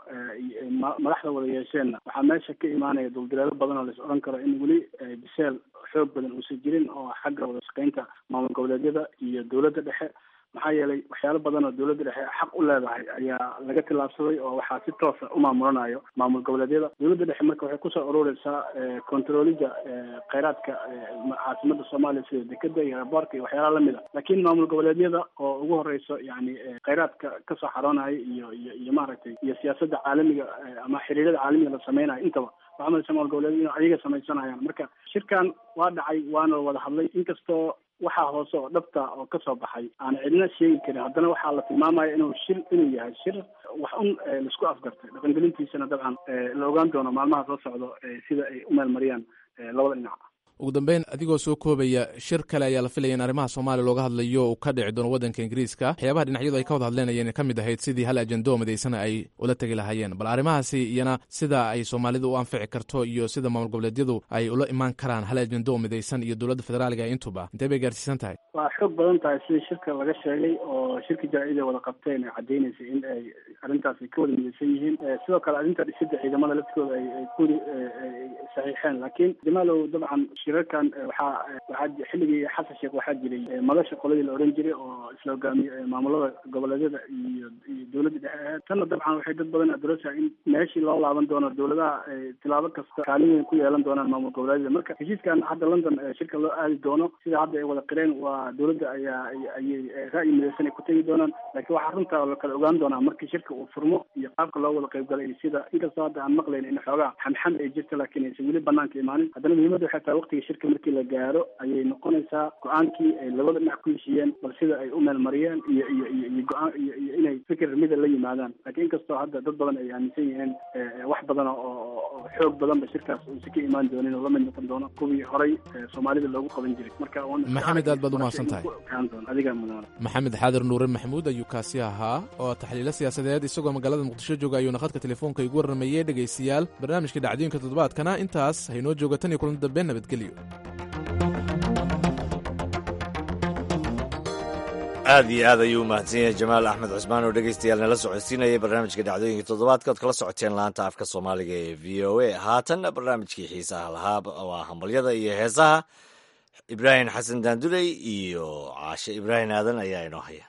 S8: madaxda wada yeesheenna waxaa meesha ka imaanaya duldileelo badan oo lais odhan karo in weli biseel xoog badan uusan jirin oo xagga wada shaqaynta maamul goboleedyada iyo dowladda dhexe maxaa yeelay waxyaalo badan oo dowladda dhexe xaq u leedahay ayaa laga tillaabsaday oo waxaa si toosa u maamulanayo maamul goboleedyada dowladda dhexe marka waxay kusoo urureysaa controlida kheyraadka caasimada soomaaliya sida dekeda iyo airboortka iyo waxyaalaha lamid a laakiin maamul goboleedyada oo ugu horeyso yani kheyraadka kasoo xaroonaya iyo iyo iyo maaragtay iyo siyaasadda caalamiga ama xiriirada caalamiga la sameynayo intaba waxaa malaysa maamul goboleedyada ayaga sameysanayaan marka shirkan waa dhacay waana wada hadlay inkastoo waxaa hoose oo dhabta oo kasoo baxay aan cidina sheegi karin haddana waxaa la tilmaamaya inuu shir inuu yahay shir wax un laisku afgartay dhaqangelintiisana dabcan la ogaan doono maalmaha soo socdo sida ay u meelmariyaan labada dhinac
S7: ugu dambeyn adigoo soo koobaya shir kale ayaa la filaya in arrimaha soomaaliya looga hadlayo uu ka dhici doono waddanka ingiriiska waxyaabaha dhinacyadu ay ka wada hadleenayeen ka mid ahayd sidii hal ajendo oo midaysana ay ula tegi lahaayeen bal arrimahaasi iyana sida ay soomaalida u anfici karto iyo sida maamul goboleedyadu ay ula imaan karaan hal ajendo oo midaysan iyo dowladda federaaliga intuba intee bay gaarsiisan tahay
S8: waa xoog badan tahay sidii shirka laga sheegay oo shirka jaraa'id ay wada qabteen ay caddeynaysa in ay arrintaas ay ka wada midaysan yihiin sidoo kale arrinta dhisidda ciidamada laftooda ay ay ku saxiixeen laakiin jamaalow dabcan shirarkan waxaa waxaa xilligii xasan sheekh waxaa jiray madasha qoladii la oran jiray oo isla hogaamiye maamulada goboleedyada iyo iyo dowladda dhexe aheed tanna dabcan waxay dad badan adorasa in meeshii loo laaban doono dowladaha tilaabo kasta kaalin weyn ku yeelan doonaan maamul goboleedyada marka heshiiskan hadda london shirka loo aadi doono sida hadda ay wada qireen waa dowladda ayaa ayay ra'yi midaysan ay ku tegi doonaan laakiin waxaa runta la kala ogaan doonaa markii shirka uu furmo iyo qaabka loo wada qaybgalay iyo sida inkastoo hadda aan maqlayn in xoogaa xamxam ay jirta laakiin aysan weli banaanka imaanin haddana muhiimadda waxay tahay waqtiga shirka markii la gaaro ayay noqonaysaa go-aankii ay labada dhinac ku heshiiyeen bal sida ay u meelmariyeen iyo iyo iyo iyo go-aan iyo iyo inay fikir mida la yimaadaan laakiin inkastoo hadda dad badan ay aaminsan yihiin wax badan oo xoog badanba shirkaas uusi ka imaan doonin oo lamid noqon doono kuwii horay soomaalida loogu qaban jiray marka
S7: maxamed aad baad umahadsan tahay
S8: adiga mudan
S7: maxamed xaadir nuure maxamuud ayuu kaasi ahaa oo taxliilo siyaasadeed isagoo magaalada muqdisho jooga ayuuna khadka telefoonka igu warramayey dhegaystayaal barnaamijka dhacdooyinka toddobaadkana intaas haynoo jooga tan iyo kulan dambe nabadgelyo
S1: aad iyo aad ayuu umahadsan yahay jamaal axmed cusmaan oo dhegeystayaal nala socodsiinayay barnaamijka dhacdooyinka toddobaadka ood kala socoteen laanta afka soomaaliga ee v o a haatanna barnaamijkii xiisaha lahaa waa hambalyada iyo heesaha ibraahim xasan daanduley iyo caashe ibraahim aadan ayaa inoo haya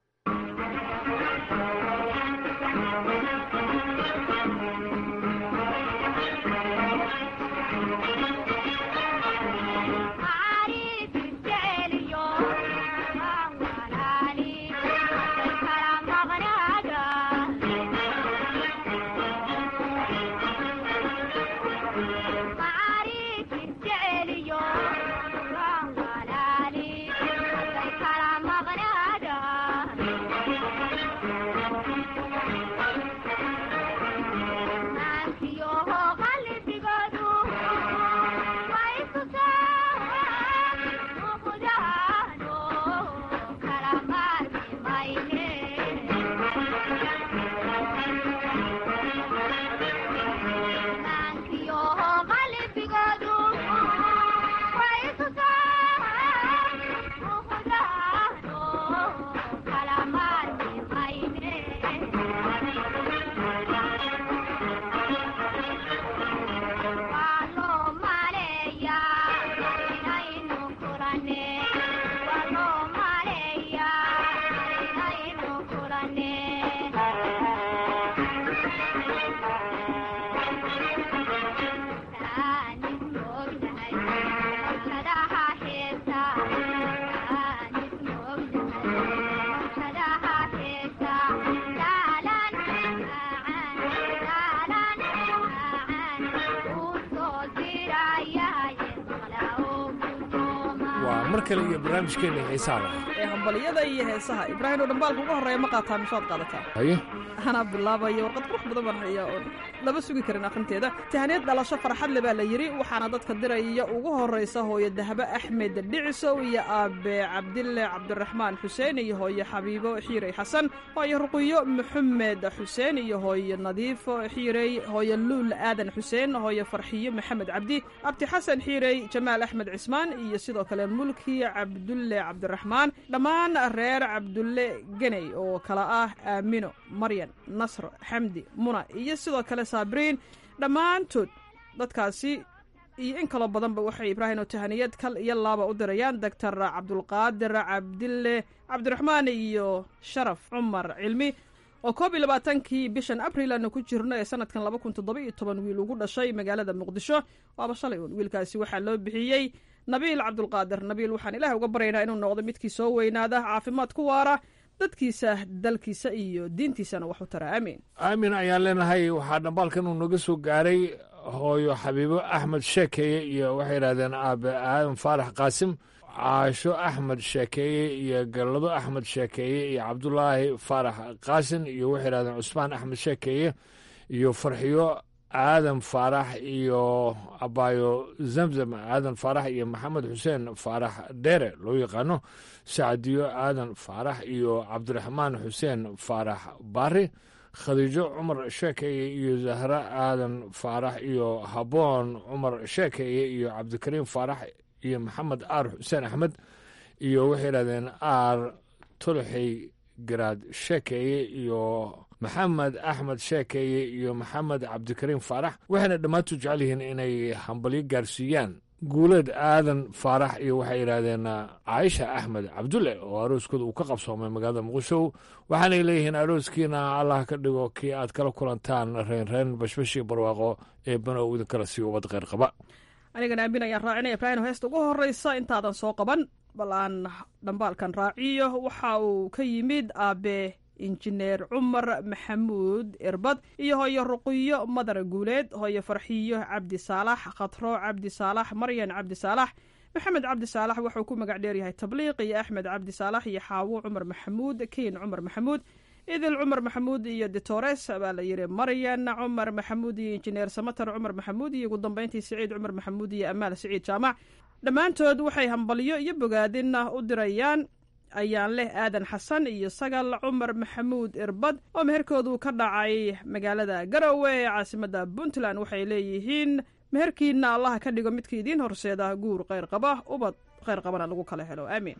S9: mar kale iyo barnaamijkeena xiisaha lahaa
S10: ee hambaliyada iyo heesaha ibraahim oo dhambaalka ugu horreeya ma qaataa misaad qaadataa
S9: haye
S10: anaa bilaabaya warqad qurux badan baan haya oon lama sugi karin akhrinteeda tahaneed dhalasho farxad le baa la yidhi waxaana dadka diraya ugu horraysa hooyo dahbe axmed dhicisow iyo aabe cabdille cabdiraxmaan xuseen iyo hooyo xabiibo xiirey xasan hooyo ruqiyo maxamed xuseen iyo hooyo nadiifo xiirey hooyo luul aadan xuseen hooyo farxiyo maxamed cabdi abdi xasan xiirey jamaal axmed cismaan iyo sidoo kale mulki cabdulle cabdiraxmaan dhammaan reer cabdulle geney oo kale ah aamino maryan nasr xamdi muna iyo sidoo kale saabriin dhammaantood dadkaasi iyo in kaloo badanba waxay ibraahim oo tahaniyad kal iyo laaba u dirayaan doctor cabdulqaadir cabdille cabdiraxmaan iyo sharaf cumar cilmi oo koob iyo labaatankii bishan abril aanu ku jirno ee sanadkan laba kun toddoba iyo toban wiil ugu dhashay magaalada muqdisho waaba shalay uun wiilkaasi waxaa loo bixiyey nabiil cabdulqaadir nabiil waxaan ilaah uga baryaynaa inuu noqdo midkii soo weynaada caafimaad ku waara dadkiisa dalkiisa iyo diintiisana wax u tara aamiin
S9: aamin ayaan leenahay waxaa dhambaalkan uu naga soo gaaray hooyo xabiibo axmed sheekeeye iyo waxay yidhahdeen aabe aadan faarax qaasim caasho axmed sheekeeye iyo gallado axmed sheekeeye iyo cabdulaahi faarax qaasin iyo waxay yidhahdeen cusmaan axmed sheekeeye iyo farxiyo aadan faarax iyo abaayo zamzam aadan faarax iyo maxamed xuseen faarax dheere loo yaqaano sacdiyo aadan faarax iyo cabdiraxmaan xuseen faarax baari khadiijo cumar sheekeye iyo zahra aadan faarax iyo haboon cumar sheekeye iyo cabdikariim faarax iyo maxamed aar xuseen axmed iyo waxay yidhahdeen aar tolxey garaad sheekeye iyo maxamed axmed sheekeye iyo maxamed cabdikariim faarax waxayna dhammaantu jecel yihiin inay hambalyo gaarsiiyaan guuleed aadan faarax iyo waxay yidhaahdeen caaisha axmed cabdulle oo arooskooda uu ka qabsoomay magaalada muqdisho waxaanay leeyihiin arooskiina allah ka dhigo kii aad kala kulantaan reenreen bashbashii barwaaqo ee banow idinkala sii ubad kheyr qaba
S10: anigana aamin ayaan raacinaya ibraahim heesta ugu horreysa intaadan soo qaban bal aan dhambaalkan raaciyo waxa uu ka yimid aabe injineer cumar maxamuud irbad iyo hooyo ruqiyo madar guuleed hooyo farxiyo cabdi saalax khatro cabdi saalax maryan cabdi saalax maxamed cabdi saalax wuxuu ku magac dheeryahay tabliiq iyo axmed cabdi saalax iyo xaawo cumar maxamuud kiin cumar maxamuud idil cumar maxamuud iyo ditores baa la yidhi maryan cumar maxamuud iyo injineer samatar cumar maxamuud iyo ugu dambeyntii siciid cumar maxamuud iyo amaal siciid jaamac dhammaantood waxay hambalyo iyo bogaadinna u dirayaan ayaan leh aadan xasan iyo sagal cumar maxamuud irbad oo meherkoodu ka dhacay magaalada garowe ee caasimadda puntland waxay leeyihiin meherkiina allaha ka dhigo midka idiin horseeda guur kheyr qaba ubad kheyr qabana lagu kala helo aamiin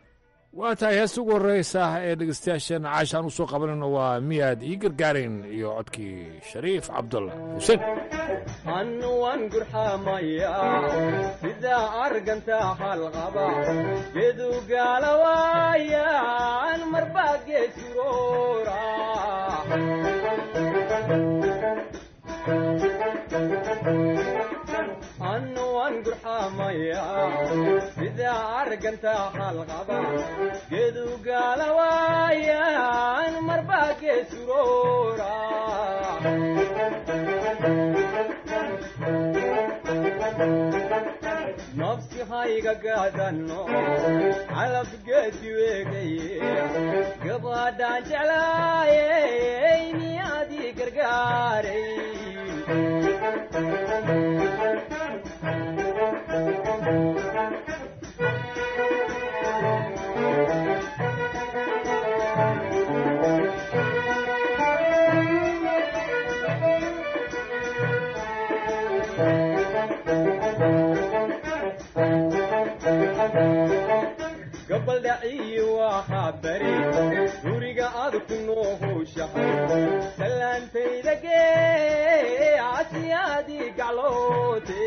S9: waa tahay heesta ugu horreysa ee dhegeystayaasheen caashaan u soo qabanayno waa miyaad ii gargaarayn iyo codkii shariif cabdulla xuseen
S11: annuwan gurxamaya sidaa arganta halqaba gedu gaalawaayan marbaa geesuroora annuwan gurxamaya sidaa arganta halqaba gedu gaalawaayan marbaa geesuroora nafsi hayga gaadanno calab geedi weegaye gabadhaan jeclaayey miyaadii gargaaray gabaldhaciyi waxaa bari guriga aad ku noohowshahay salaantayda gee casiyaadii gacloote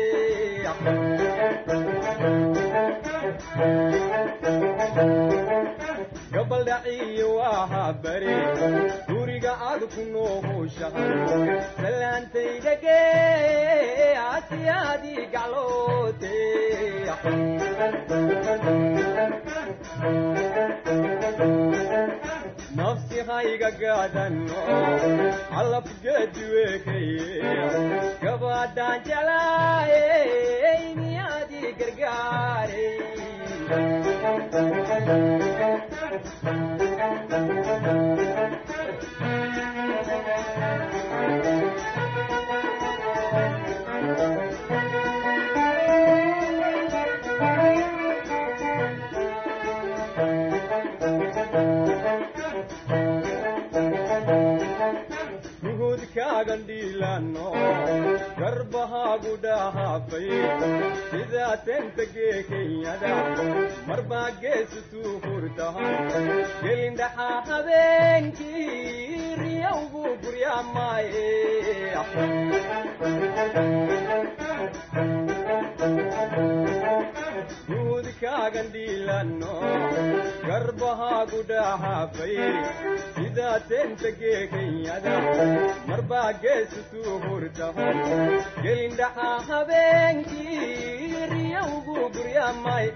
S11: gabaldhaciyi waxaa bari guriga aad ku noohowshahay salaantayda gee casiyaadii gacloote nafsi hayga gaadanno calab geedi weekaye gabadhaan jeclaayey miyaadii gargaaray gandhiilano garbahaagu dhahaafay sidaa tentagee kenyada marbaa geesutuu hurtahan gelindhaxaa habeenkii riyawgu guryaamaaye guudkaagandhiilano garbahaagu dhahaafay sidaa tentagee kenyada marbaa geesutuu hurtahan gelindhaxaa habeenkii riyawgu guryaamay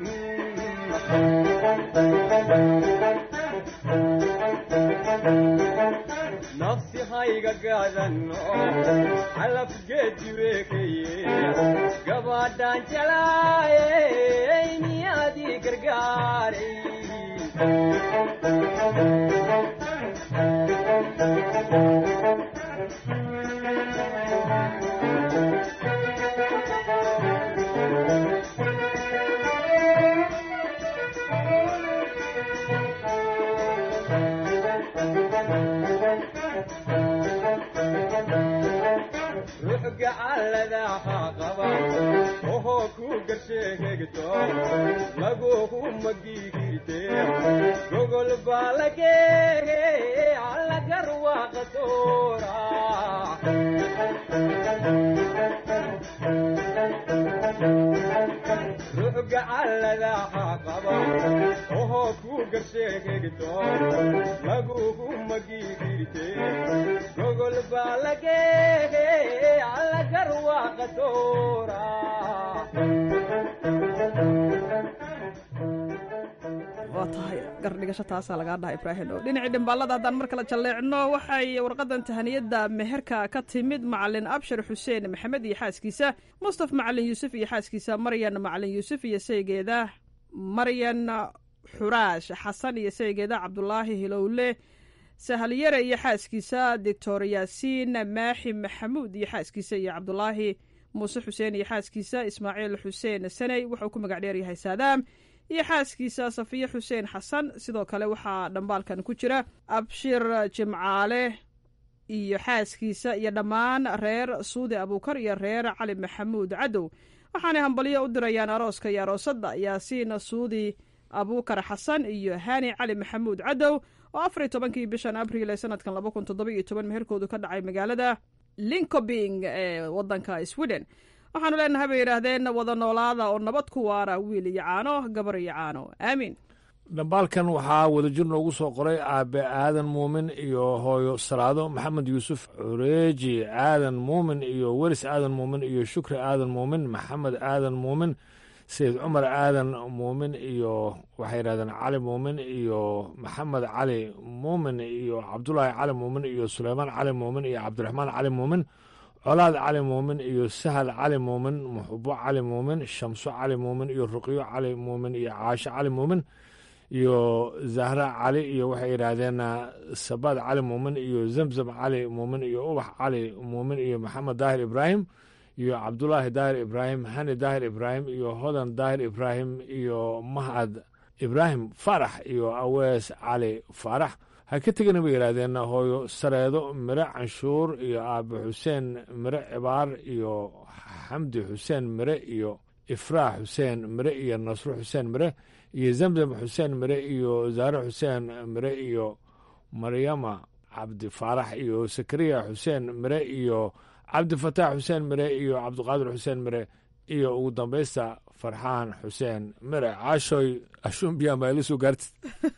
S11: nafsi hayga gaadanno calab geedi weekaye gabadhaan jelaayey miyaadii gargaaray gacalladaha qaba ohoo ku garsheegegto laguhu magigirte gogol baa lageege allagarwaaqatoora ruux gacalladaha qaba ohoo ku garsheegegto laguhu magigirte gogol baa lageege
S10: waa tahay gardhigasho taasaa lagaa dhaha ibraahim oo dhinacii dhimbaallada haddaan mar kale jalleecno waxay warqadan tahaniyadda meherka ka timid macalin abshir xuseen maxamed iyo xaaskiisa mustaf macalin yuusuf iyo xaaskiisa maryan macalin yuusuf iyo saygeeda maryan xuraash xasan iyo saygeeda cabdulaahi hilowle sahalyare iyo xaaskiisa doctor yaasiin maaxi maxamuud iyo xaaskiisa iyo cabdulaahi muuse xuseen iyo xaaskiisa ismaaciil xuseen saney wuxuu ku magac dheeryahay saadaam iyo xaaskiisa safiye xuseen xasan sidoo kale waxaa dhambaalkan ku jira abshir jimcaale iyo xaaskiisa iyo dhammaan reer suudi abuukar iyo reer cali maxamuud cadow waxaanay hambalyo u dirayaan arooska iyo aroosadda yaasiin suudi abuukar xasan iyo hani cali maxamuud cadow oo afar iyo tobankii bishan abriil ee sanadkan laba kun toddoba iyo toban meherkoodu ka dhacay magaalada linkobing ee wadanka sweden waxaanu leenahay bay yidhaahdeen wada noolaada oo nabad ku waara wiil iyo caano gabar iyo caano aamiin
S9: dhambaalkan waxaa wadajir noogu soo qoray aabe aadan muumin iyo hooyo salaado maxamed yuusuf cureeji aadan muumin iyo weris aadan muumin iyo shukri aadan muumin maxamed aadan muumin sayid cumar aadan muumin iyo waxay yidhahdeen cali muumin iyo maxamed cali muumin iyo cabdulaahi cali muumin iyo suleymaan cali muumin iyo cabdiraxmaan cali muumin colaad cali muumin iyo sahal cali muumin muxubo cali muumin shamso cali muumin iyo ruqyo cali muumin iyo caasho cali muumin iyo zahra cali iyo waxay yidhaahdeen sabaad cali muumin iyo zamzam cali muumin iyo ubax cali muumin iyo maxamed daahir ibraahim iyo cabdulaahi daahir ibraahim hani daahir ibraahim iyo hodan daahir ibraahim iyo mahad ibraahim faarax iyo awees cali faarax ha ka tegana bay yidhaahdeen hooyo sareedo mire canshuur iyo aabe xuseen mire cibaar iyo xamdi xuseen mire iyo ifraax xuseen mire iyo nasro xuseen mire iyo zamzam xuseen mire iyo zaare xuseen mire iyo maryama cabdi faarax iyo sakariya xuseen mire iyo cabdifataax xuseen mire iyo cabdiqaadir xuseen mire iyo ugu dambaysta farxaan xuseen mire caashoy ashumbiya ma ila soo gaartid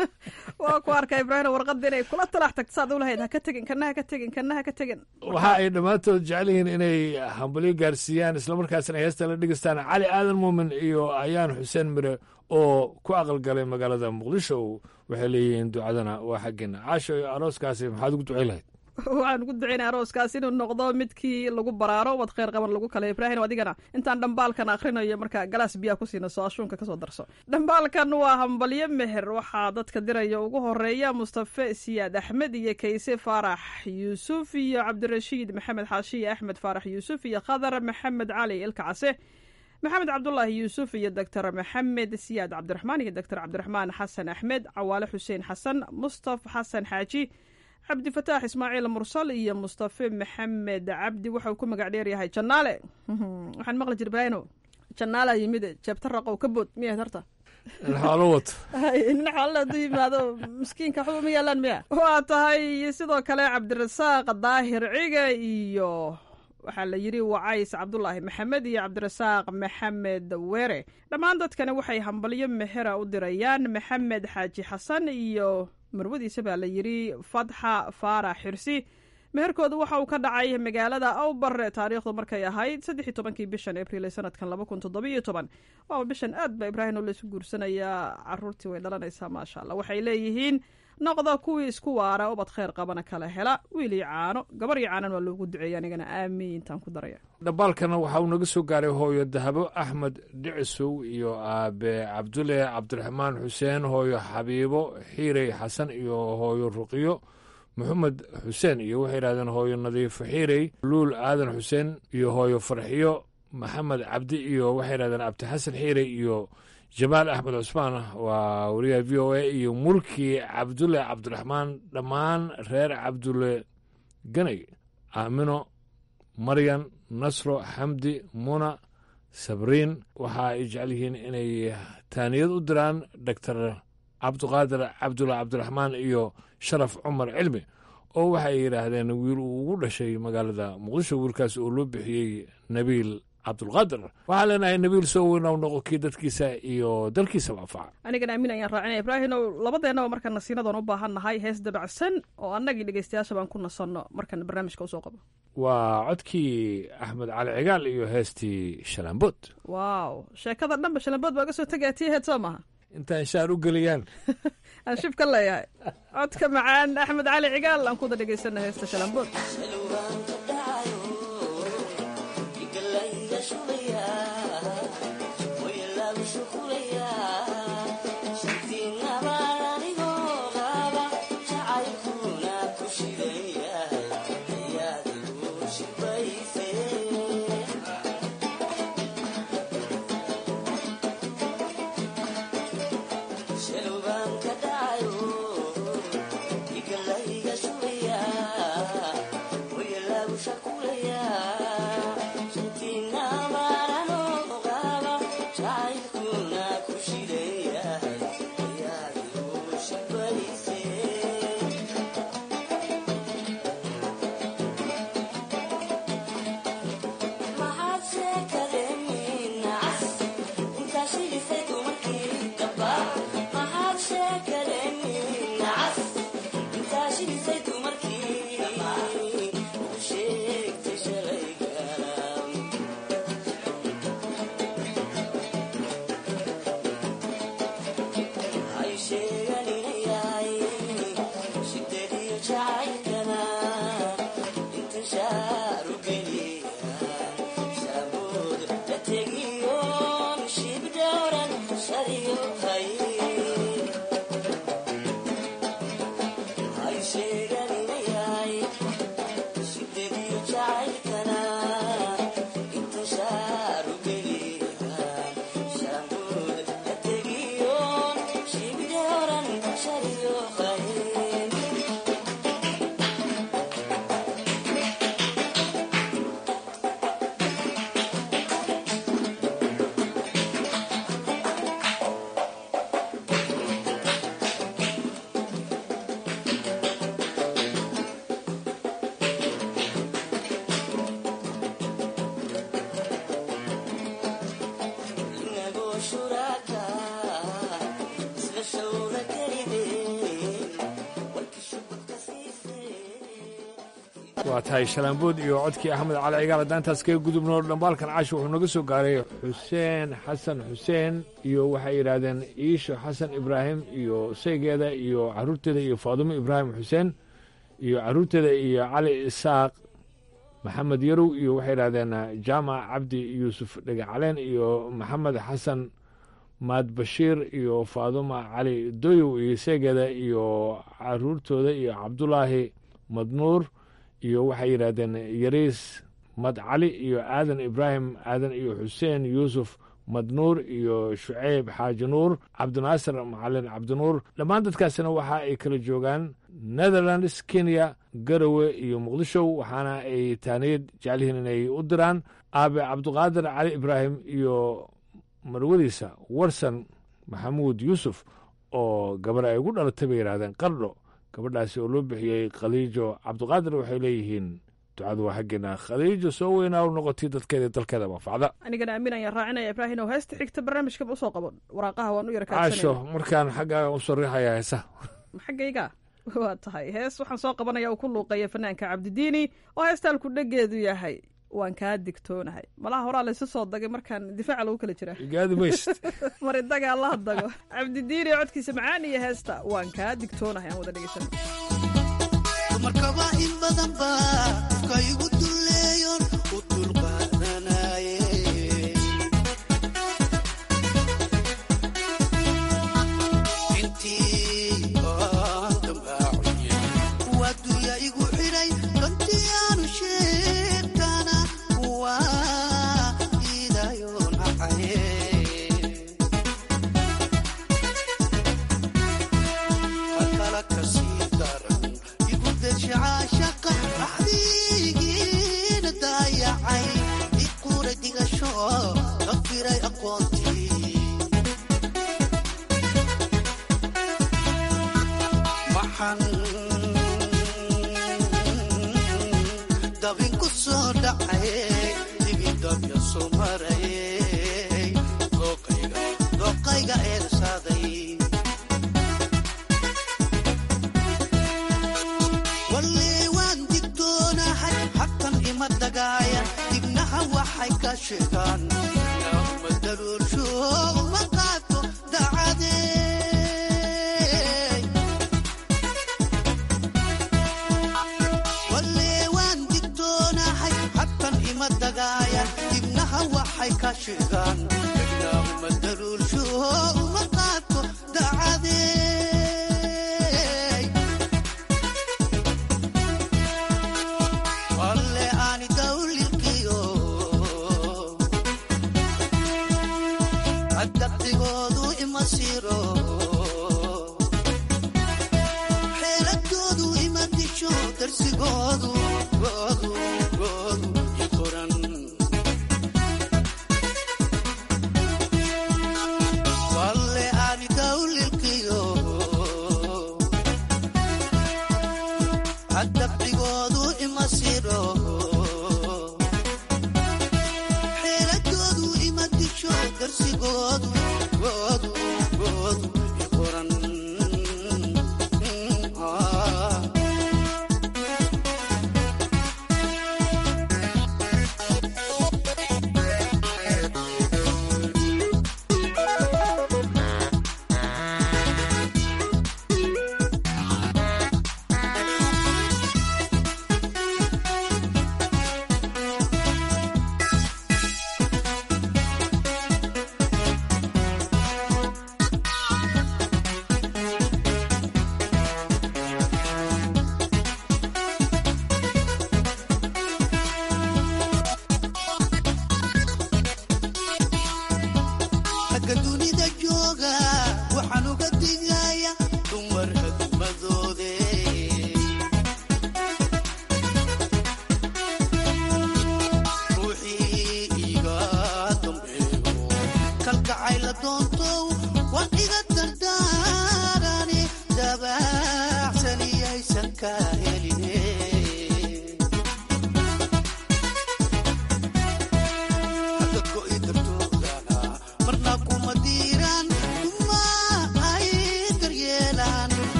S10: waa ku arka ibraahim warqadda inay kula talax tagto saad u lahayd ha ka tegin kana ha ka tegin kana ha ka tegin
S9: waxa ay dhammaantood jecel yihiin inay hambalyo gaarsiiyaan islamarkaasna heesta la dhegeystaan cali aadan muumin iyo ayaan xuseen mire oo ku aqalgalay magaalada muqdisho waxay leeyihiin ducadana waa xaggeena caasho iyo arooskaasi maxaad ugu ducay lahayd
S10: waxaan ugu ducaynaya arooskaas inuu noqdo midkii lagu baraaro wad kheyr qaban lagu kale ibraahim adigana intaan dhambaalkan akhrinayo markaa galaas biyaa ku siina soo ashuunka kasoo darso dhambaalkan waa hambalyo meher waxaa dadka diraya ugu horeeya mustafe siyaad axmed iyo kayse faarax yuusuf iyo cabdirashiid maxamed xaashiye axmed faarax yuusuf iyo khadar maxamed cali ilka case maxamed cabdulaahi yuusuf iyo doctor maxamed siyaad cabdiraxmaan iyo doctor cabdiraxmaan xasan axmed cawaale xuseen xasan mustaf xasan xaaji cabdifataax ismaaciil mursal iyo mustafe maxamed cabdi waxau ku magac dheeryahay janaale waxaan maqli jir ibraahino janaala yimid jeebta raqow ka bood miyahayd horta
S9: xoolo wato
S10: nin xoolala haduu yimaado miskiinka waxba ma yaalaan miya waa tahay sidoo kale cabdirasaaq daahir ciga iyo waxaa la yidhi wacays cabdulaahi maxamed iyo cabdirasaaq maxamed weere dhammaan dadkani waxay hambalyo mehera u dirayaan maxamed xaaji xasan iyo marwadiisa baa la yidhi fatxa faarax xirsi meherkooda waxa uu ka dhacay magaalada awbare taariikhdu markay ahayd saddex iyo tobankii bishan abriil ee sanadkan laba kun toddoba iyo toban waaba bishan aad ba ibraahim oo laysu guursanayaa caruurtii way dhalanaysaa maasha allah waxay leeyihiin noqda kuwii isku waara ubad kheyr qabana kala hela wiil iyo caano gabar iyo caanan waa loogu duceeya anigana aamiintaan ku daraya
S9: dhambaalkana waxa uu naga soo gaaray hooyo dahabo axmed dhicisow iyo aabe cabdulle cabdiraxmaan xuseen hooyo xabiibo xiirey xasan iyo hooyo ruqiyo maxamed xuseen iyo waxay yidhahdeen hooyo nadiifo xiirey luul aadan xuseen iyo hooyo farxiyo maxamed cabdi iyo waxay yidhahdeen abdi xasan xiirey iyo jamaal axmed cusmaan waa wariyaha v o a iyo mulki cabdulle cabdiraxmaan dhammaan reer cabdulle ganay aamino maryan nasro xamdi muna sabriin waxa ay jecel yihiin inay taaniyad u diraan doctor cabdiqaadir cabdulle cabdiraxmaan iyo sharaf cumar cilmi oo waxay yidhaahdeen wiil uu ugu dhashay magaalada muqdisho wiilkaas oo loo bixiyey nabiil cabdulqaadir waxaan leenahay nabiil soo weynaw noqo kii dadkiisa iyo dalkiisaba anfaca
S10: anigana aamin ayaan raacinaya ibraahinow labadeennaba marka nasiinadoon u baahan nahay hees dabacsan oo annagii dhegeystayaasha baan ku nasanno markan barnaamijka usoo qabo
S9: waa codkii axmed cali cigaal iyo heestii shalaambood
S10: waaw sheekada dhanba shalambood baa ga soo tegaya tii heed soo maha
S9: intaan shaar u geliyaan
S10: aan shib ka leeyahay codka macaan axmed cali cigaal aan kuda dhegeysana heesta shalambood
S12: Yeah.
S9: waa tahay shalaambood iyo codkii axmed cali cigaal haddaan taas kaga gudubno dhambaalkan caashi wuxuu naga soo gaaray xuseen xasan xuseen iyo waxay yidhaahdeen iisho xasan ibraahim iyo saygeeda iyo caruurteeda iyo faadumo ibraahim xuseen iyo caruurteeda iyo cali isaaq maxamed yarow iyo waxay yidhahdeen jaamac cabdi yuusuf dhagacaleen iyo maxamed xasan maad bashiir iyo faaduma cali doyow iyo saygeeda iyo caruurtooda iyo cabdulaahi madnuur iyo waxay yidhaahdeen yariis mad cali iyo aadan ibraahim aadan iyo xuseen yuusuf madnuur iyo shuceyb xaaji nuur cabdinaasir macalin cabdinuur dhammaan dadkaasina waxa ay kala joogaan netherlands kenya garowe iyo muqdisho waxaana ay taaniyad jecelyihiin inay u diraan aabe cabdiqaadir cali ibraahim iyo marwadiisa warsan maxamuud yuusuf oo gabar ay ugu dhalatay bay yidhahdeen qardho gabadhaasi oo loo bixiyey khadiijo cabdiqaadir waxay leeyihiin ducadu waa xaggeena khadiijo soo weynaa u noqotay dadkeeda dalkeeda manfacda
S10: anigana aamin ayaan raacinaya ibraahin oo heesta xigta barnaamijkaba usoo qabo waraaqaha waan u yara
S9: caasho markaan xaggaaga u sariixaya heesa
S10: xaggayga waa tahay hees waxaan soo qabanaya uu ku luuqeeya fanaanka cabdidiini oo heestaalku dhegeedu yahay waan kaa digtoonahay malaha horaa laysu soo dagay markaan difaaca lagu kala jiraa
S9: gaadi mayst
S10: mari daga allaha dago cabdidiini codkiisa macaan iyo heesta waan kaa digtoonahay aan wada dhegeysano
S12: dumarkaba in badan ba ka igu duleeyon u dulqaadanaye intii aan dambaaciye waa dunya igu xidhay dantii aanu sheegtana waa iidayoon acaye hakala kasii daran igu deshacaashaqa axdiigiina daayacay iquura digasho dafiray aqoontii maxan dabin ku soo dhacay dibidabya soo marayay dooqayga eersaaday walle waan digtoonahay habkan ima dagaaya dibnaha waxay ka sheegaan ma daruursho uma qaato dacadey walle waan digtoonahay habkan ima dagaaya dibnaha waxay ka sheegaan ma daruursho uma qaato dacadey walle aani dawlilkiyo adabdigoodu ima siro xeeladoodu ima disho darsigoodu goodu goodu i qoran walle aani dawlilkiyo adabdigoodu ima siro xeeladoodu ima disho darsigoodu goodu goodu i qoran Ah.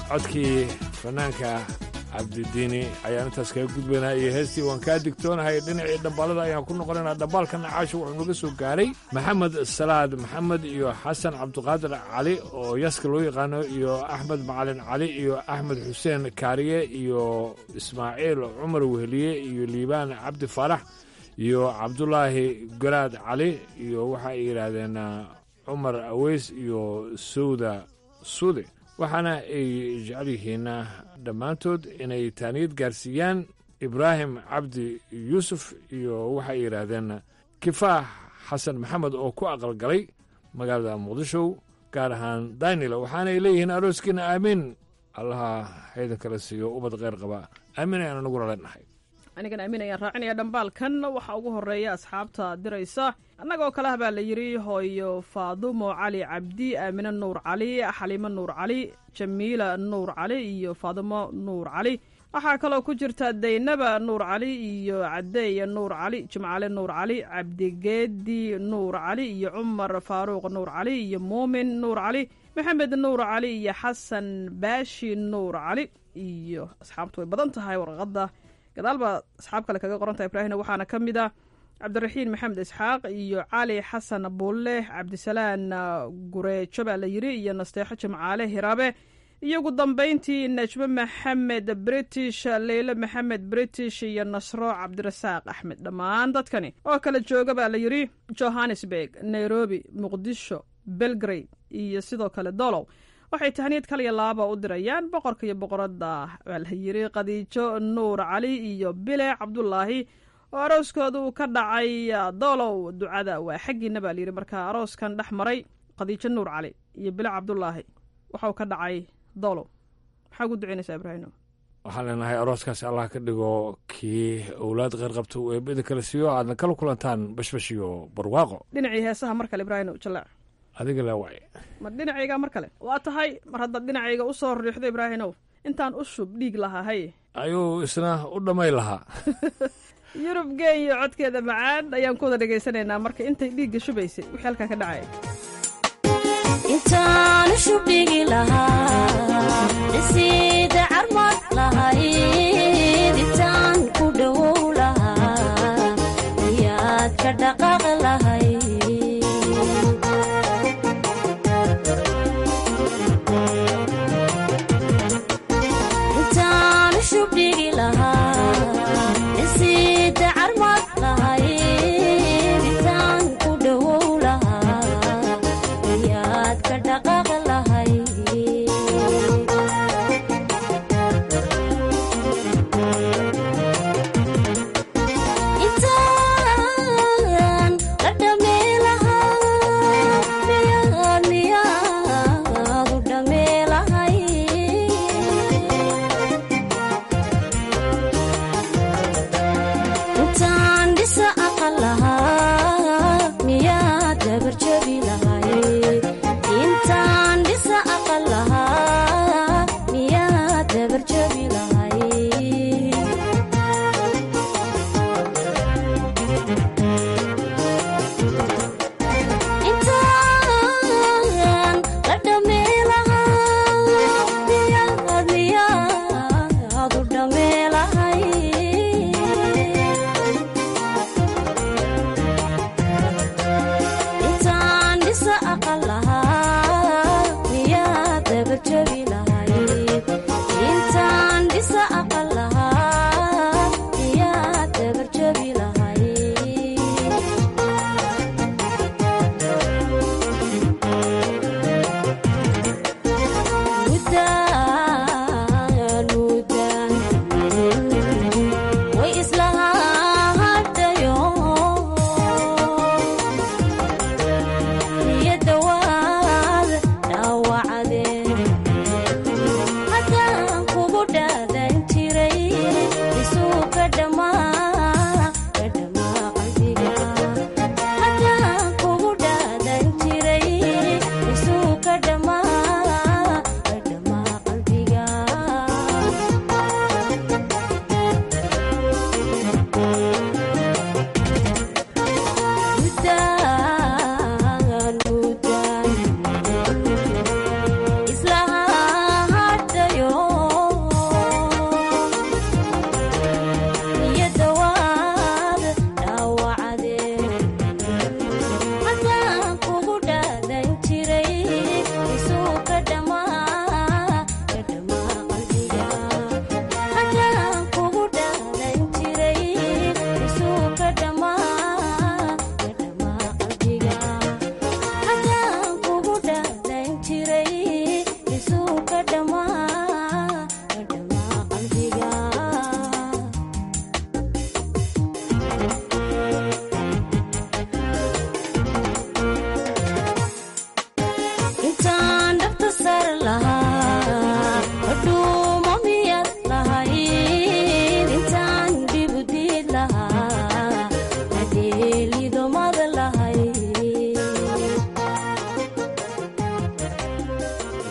S9: codkii fanaanka cabdidiini ayaan intaas kaga gudbaynaa iyo heestii waan kaa digtoonahay dhinacii dhambaalada ayaan ku noqonaynaa dhambaalka nacaasho wuxuu naga soo gaaray maxamed salaad maxamed iyo xasan cabdiqaadir cali oo yaska loo yaqaano iyo axmed macalin cali iyo axmed xuseen kaariye iyo ismaaciil cumar weheliye iyo liibaan cabdi faarax iyo cabdulaahi garaad cali iyo waxa ay yidhaahdeen cumar aweys iyo sowda suude waxaana ay jecel yihiin dhammaantood inay taaniyad gaarsiiyaan ibraahim cabdi yuusuf iyo waxay yidhaahdeen kifaax xasan maxamed oo ku aqalgalay magaalada muqdisho gaar ahaan daynila waxaanay leeyihiin arooskiina aamiin allaha haydan kala siiyo ubad kheyr qaba aamiin ayaan anaguna leenahay
S10: anigan aamin ayaan raacinaya dhambaalkan waxaa ugu horeeya asxaabta diraysa annagoo kale ah baa la yidhi hooyo faadumo cali cabdi aamine nuur cali xaliimo nuur cali jamiila nuur cali iyo faadumo nuur cali waxaa kaloo ku jirta daynaba nuur cali iyo cadeeye nuur cali jimcale nuur cali cabdigeedi nuur cali iyo cumar faaruuq nuur cali iyo muumin nuur cali maxamed nuur cali iyo xasan baashi nuur cali iyo asxaabtu way badan tahay warqadda gadaal baa asxaab kale kaga qorantaha ibraahimna waxaana ka mid ah cabdiraxiin maxamed isxaaq iyo cali xasan buulle cabdisalaan gureejo baa la yidhi iyo nasteexo jimcaale hiraabe iyo ugu dambayntii najmo maxamed british leyle maxamed british iyo nasro cabdirasaaq axmed dhammaan dadkani oo kala jooga baa la yidhi johannesburg nairobi muqdisho belgrade iyo sidoo kale dolow waxay tahniyad kaliya laaba u dirayaan boqorka iyo boqoradda baa la yidhi khadiijo nuur cali iyo bile cabdulaahi oo arooskooda uu ka dhacay doolow ducada waa xaggiina baa layidhi markaa arooskan dhex maray khadiijo nuur cali iyo bile cabdulaahi waxauu ka dhacay doolow maxaa ugu ducaynaysaa ibraahino
S9: waxaan leenahay arooskaasi allah ka dhigo kii owlaad kheyr qabta uu eebada kala siiyo aadna kala kulantaan bashbash iyo barwaaqo
S10: dhinacii heesaha mar kale ibraahino jaleec
S9: adiga le waay
S10: ma dhinacayga mar kale waa tahay mar haddaad dhinacayga u soo riixdo ibraahinow intaan u shub dhiig lahaa hay
S9: ayuu isna u dhammay lahaa
S10: yurub geeyo codkeeda macaan ayaan ku wada dhegaysanaynaa marka intay dhiigga shubaysay wixii halkaa ka dhacaya
S13: intaan shubdhigi lahaa dhisiida carmad lahayd intaan ku dhowow lahaa iyaad ka dhaqaaq lahay intaan shubdhigi lahaa dhisiida carmad lahayd intaan ku dhowow lahaa iyaad ka dhaqaaq lahay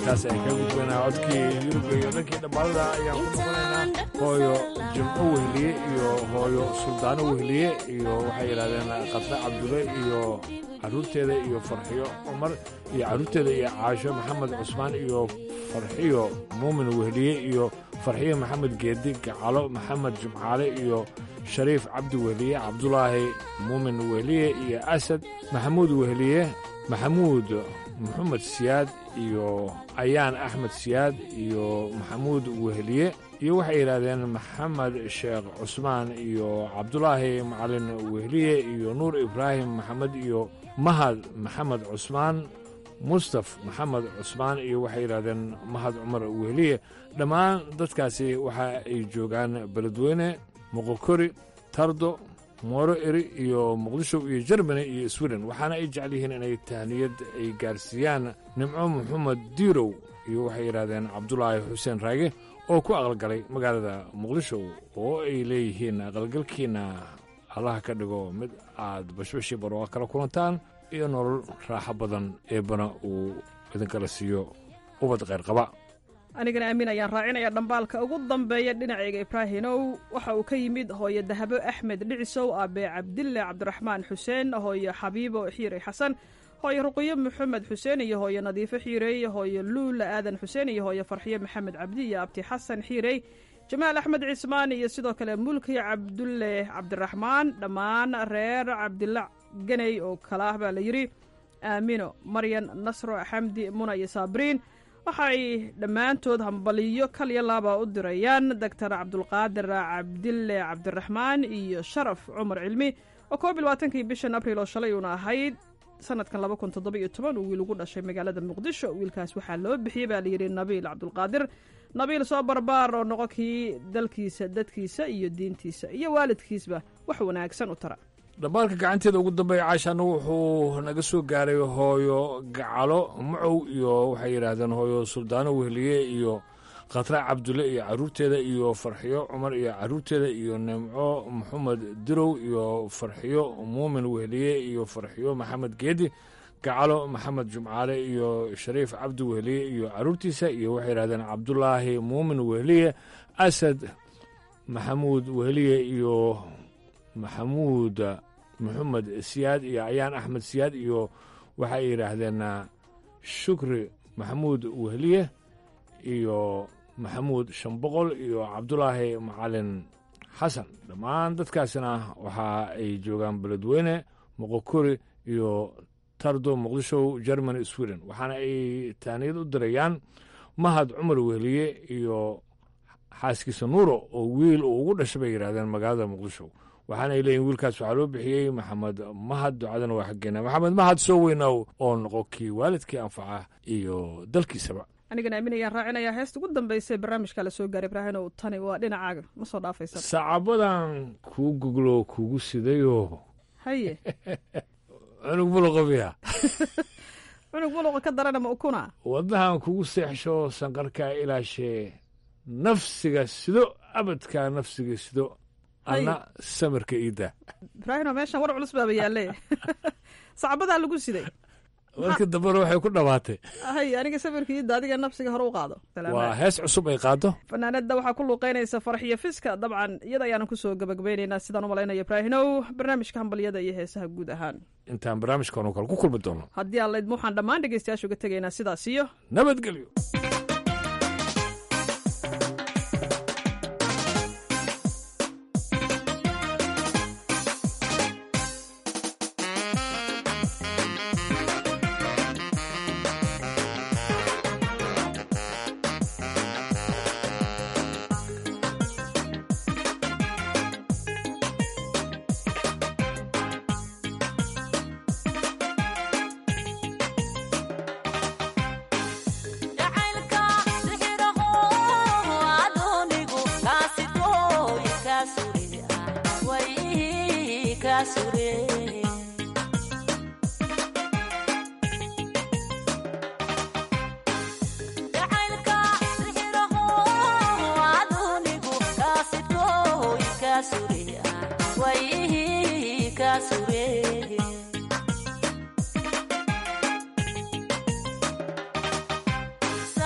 S9: intaas ay ka gudbanaa codkii yurubka iyo dhankii dhammaalada ayaan ku noqonaynaa hooyo jimco wehliye iyo hooyo suldaano wehliye iyo waxay yidhahdeen qadre cabdulle iyo carruurteeda iyo farxiyo cumar iyo carruurteeda iyo caasho maxamed cusmaan iyo farxiyo muumin wehliye iyo farxiyo maxamed geedi gacalo maxamed jumcaale iyo shariif cabdi wehliye cabdulaahi muumin wehliye iyo asad maxamuud wehliye maxamuud maxamed siyaad iyo ayaan axmed siyaad iyo maxamuud wehliye iyo waxay yidhaahdeen maxamed sheekh cusmaan iyo cabdulaahi macalin wehliye iyo nuur ibraahim maxamed iyo mahad maxamed cusmaan mustaf maxamed cusmaan iyo waxay yidhahdeen mahad cumar wehliye dhammaan dadkaasi waxa ay joogaan beledweyne moqokori tardo mooro eri iyo muqdisho iyo jermani iyo sweden waxaana ay jecel yihiin inay tahniyad ay gaarsiiyaan nimco maxamed diirow iyo waxay yidhahdeen cabdulaahi xuseen raage oo ku aqalgalay magaalada muqdisho oo ay leeyihiin aqalgalkiinna allaha ka dhigo mid aad bashbashii barooqa kala kulantaan iyo nolol raaxo badan eebbana uu idinkala siiyo ubad qayrqaba
S10: anigana aamin ayaan raacinaya dhambaalka ugu dambeeya dhinacayga ibraahimow waxa uu ka yimid hooyo dahabo axmed dhicisow aabe cabdille cabdiraxmaan xuseen hooyo xabiibo xiirey xasan hooyo ruqiyo maxamed xuseen iyo hooyo nadiifo xiirey hooyo luula aadan xuseen iyo hooyo farxiyo maxamed cabdi iyo abti xasan xiirey jamaal axmed cismaan iyo sidoo kale mulki cabdulle cabdiraxmaan dhammaan reer cabdilla ganey oo kala ah baa la yidhi aamino maryan nasro xamdi muna iyo saabriin waxay dhammaantood hambaliyo kalya laaba u dirayaan doctor cabdulqaadir cabdille cabdiraxmaan iyo sharaf cumar cilmi oo koob iyo labaatankii bishan abriil oo shalay uuna ahayd sanadkan laba kun toddoba iyo toban uu wiil ugu dhashay magaalada muqdisho wiilkaas waxaa loo bixiyey baa layidhi nabiil cabdulqaadir nabiil soo barbaar oo noqo kii dalkiisa dadkiisa iyo diintiisa iyo waalidkiisba wax wanaagsan u tara
S9: dhambaalka gacanteeda ugu dambeeya caashaana wuxuu naga soo gaaray hooyo gacalo macow iyo waxay yidhaahdeen hooyo suldaano wehliye iyo khatra cabdulle iyo carruurteeda iyo farxiyo cumar iyo carruurteeda iyo nimco maxamed dirow iyo farxiyo muumin wehliye iyo farxiyo maxamed geedi gacalo maxamed jumcaale iyo shariif cabdi wehliye iyo carruurtiisa iyo waxay yidhahdeen cabdulaahi muumin wehliye asad maxamuud wehliye iyo maxamuud maxamed siyaad iyo ayaan axmed siyaad iyo waxay yidhaahdeen shukri maxamuud wehliye iyo maxamuud shanboqol iyo cabdulaahi macalin xasan dhammaan dadkaasina waxa ay joogaan beledweyne moqokori iyo tardo muqdisho germany sweden waxaana ay taaniyad u dirayaan mahad cumar wehliye iyo xaaskiisa nuuro oo wiil uu ugu dhashay bay yidhahdeen magaalada muqdisho waxaana ay leeyihin wiilkaas waxaa loo bixiyey maxamed mahad ducadana waa xaggeena maxamed mahad soo weynow oo noqo kii waalidkii anfaca iyo dalkiisaba
S10: anigana aamin ayaan raacinayaa heesta ugu dambaysa barnaamijka la soo gaaray ibraahinow tani waa dhinacaaga ma soo dhaafaysa
S9: sacabadan kuu goglo kugu sidayoo
S10: haye
S9: cunug buluqobiya
S10: cunug buluqa ka darana ma ukuna
S9: wadnahan kugu seexsho sanqarkaa ilaashee nafsiga sido abadkaa nafsiga sido anna samirka iidda
S10: ibraahimo meeshan war culus baaba yaalle sacabadaa lagu siday
S9: markii dambena waxay ku dhammaatay
S10: hay aniga samirka iidda adiga nafsiga hore u qaado
S9: waa hees cusub ay qaado
S10: fanaanada waxaa ku luuqeynaysa farxiyo fiska dabcan iyada ayaanu kusoo gabagabaynaynaa sidaan u malaynayo ibraahinow barnaamijka hambalyada iyo heesaha guud ahaan
S9: intaan barnaamijkan oo kale ku kulmi doono
S10: haddii aan laydma waxaan dhammaan dhegeystayaasha uga tegaynaa sidaas iyo
S9: nabadgelyo
S13: Sa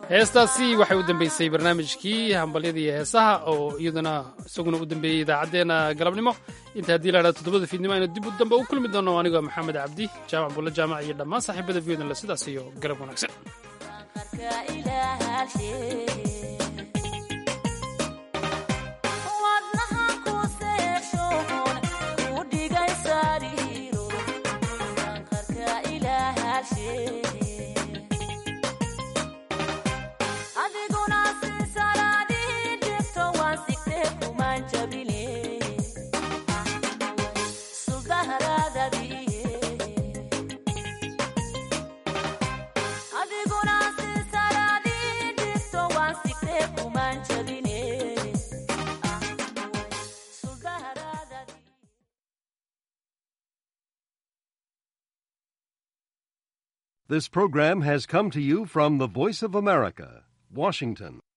S2: heestaasi waxay u dambeysay barnaamijkii hambalyada iyo heesaha oo iyaduna isaguna u dambeeyey idaacaddeenna galabnimo inta haddii la dhahdo toddobada fiidnimo aynu dib u dambe u kulmi doono anigoo maxamed cabdi jaamac bulle jaamac iyo dhammaan saaxiibada viyodnle sidaas iyo garab wanaagsan
S14: This program has come to you from the Voice of America, Washington.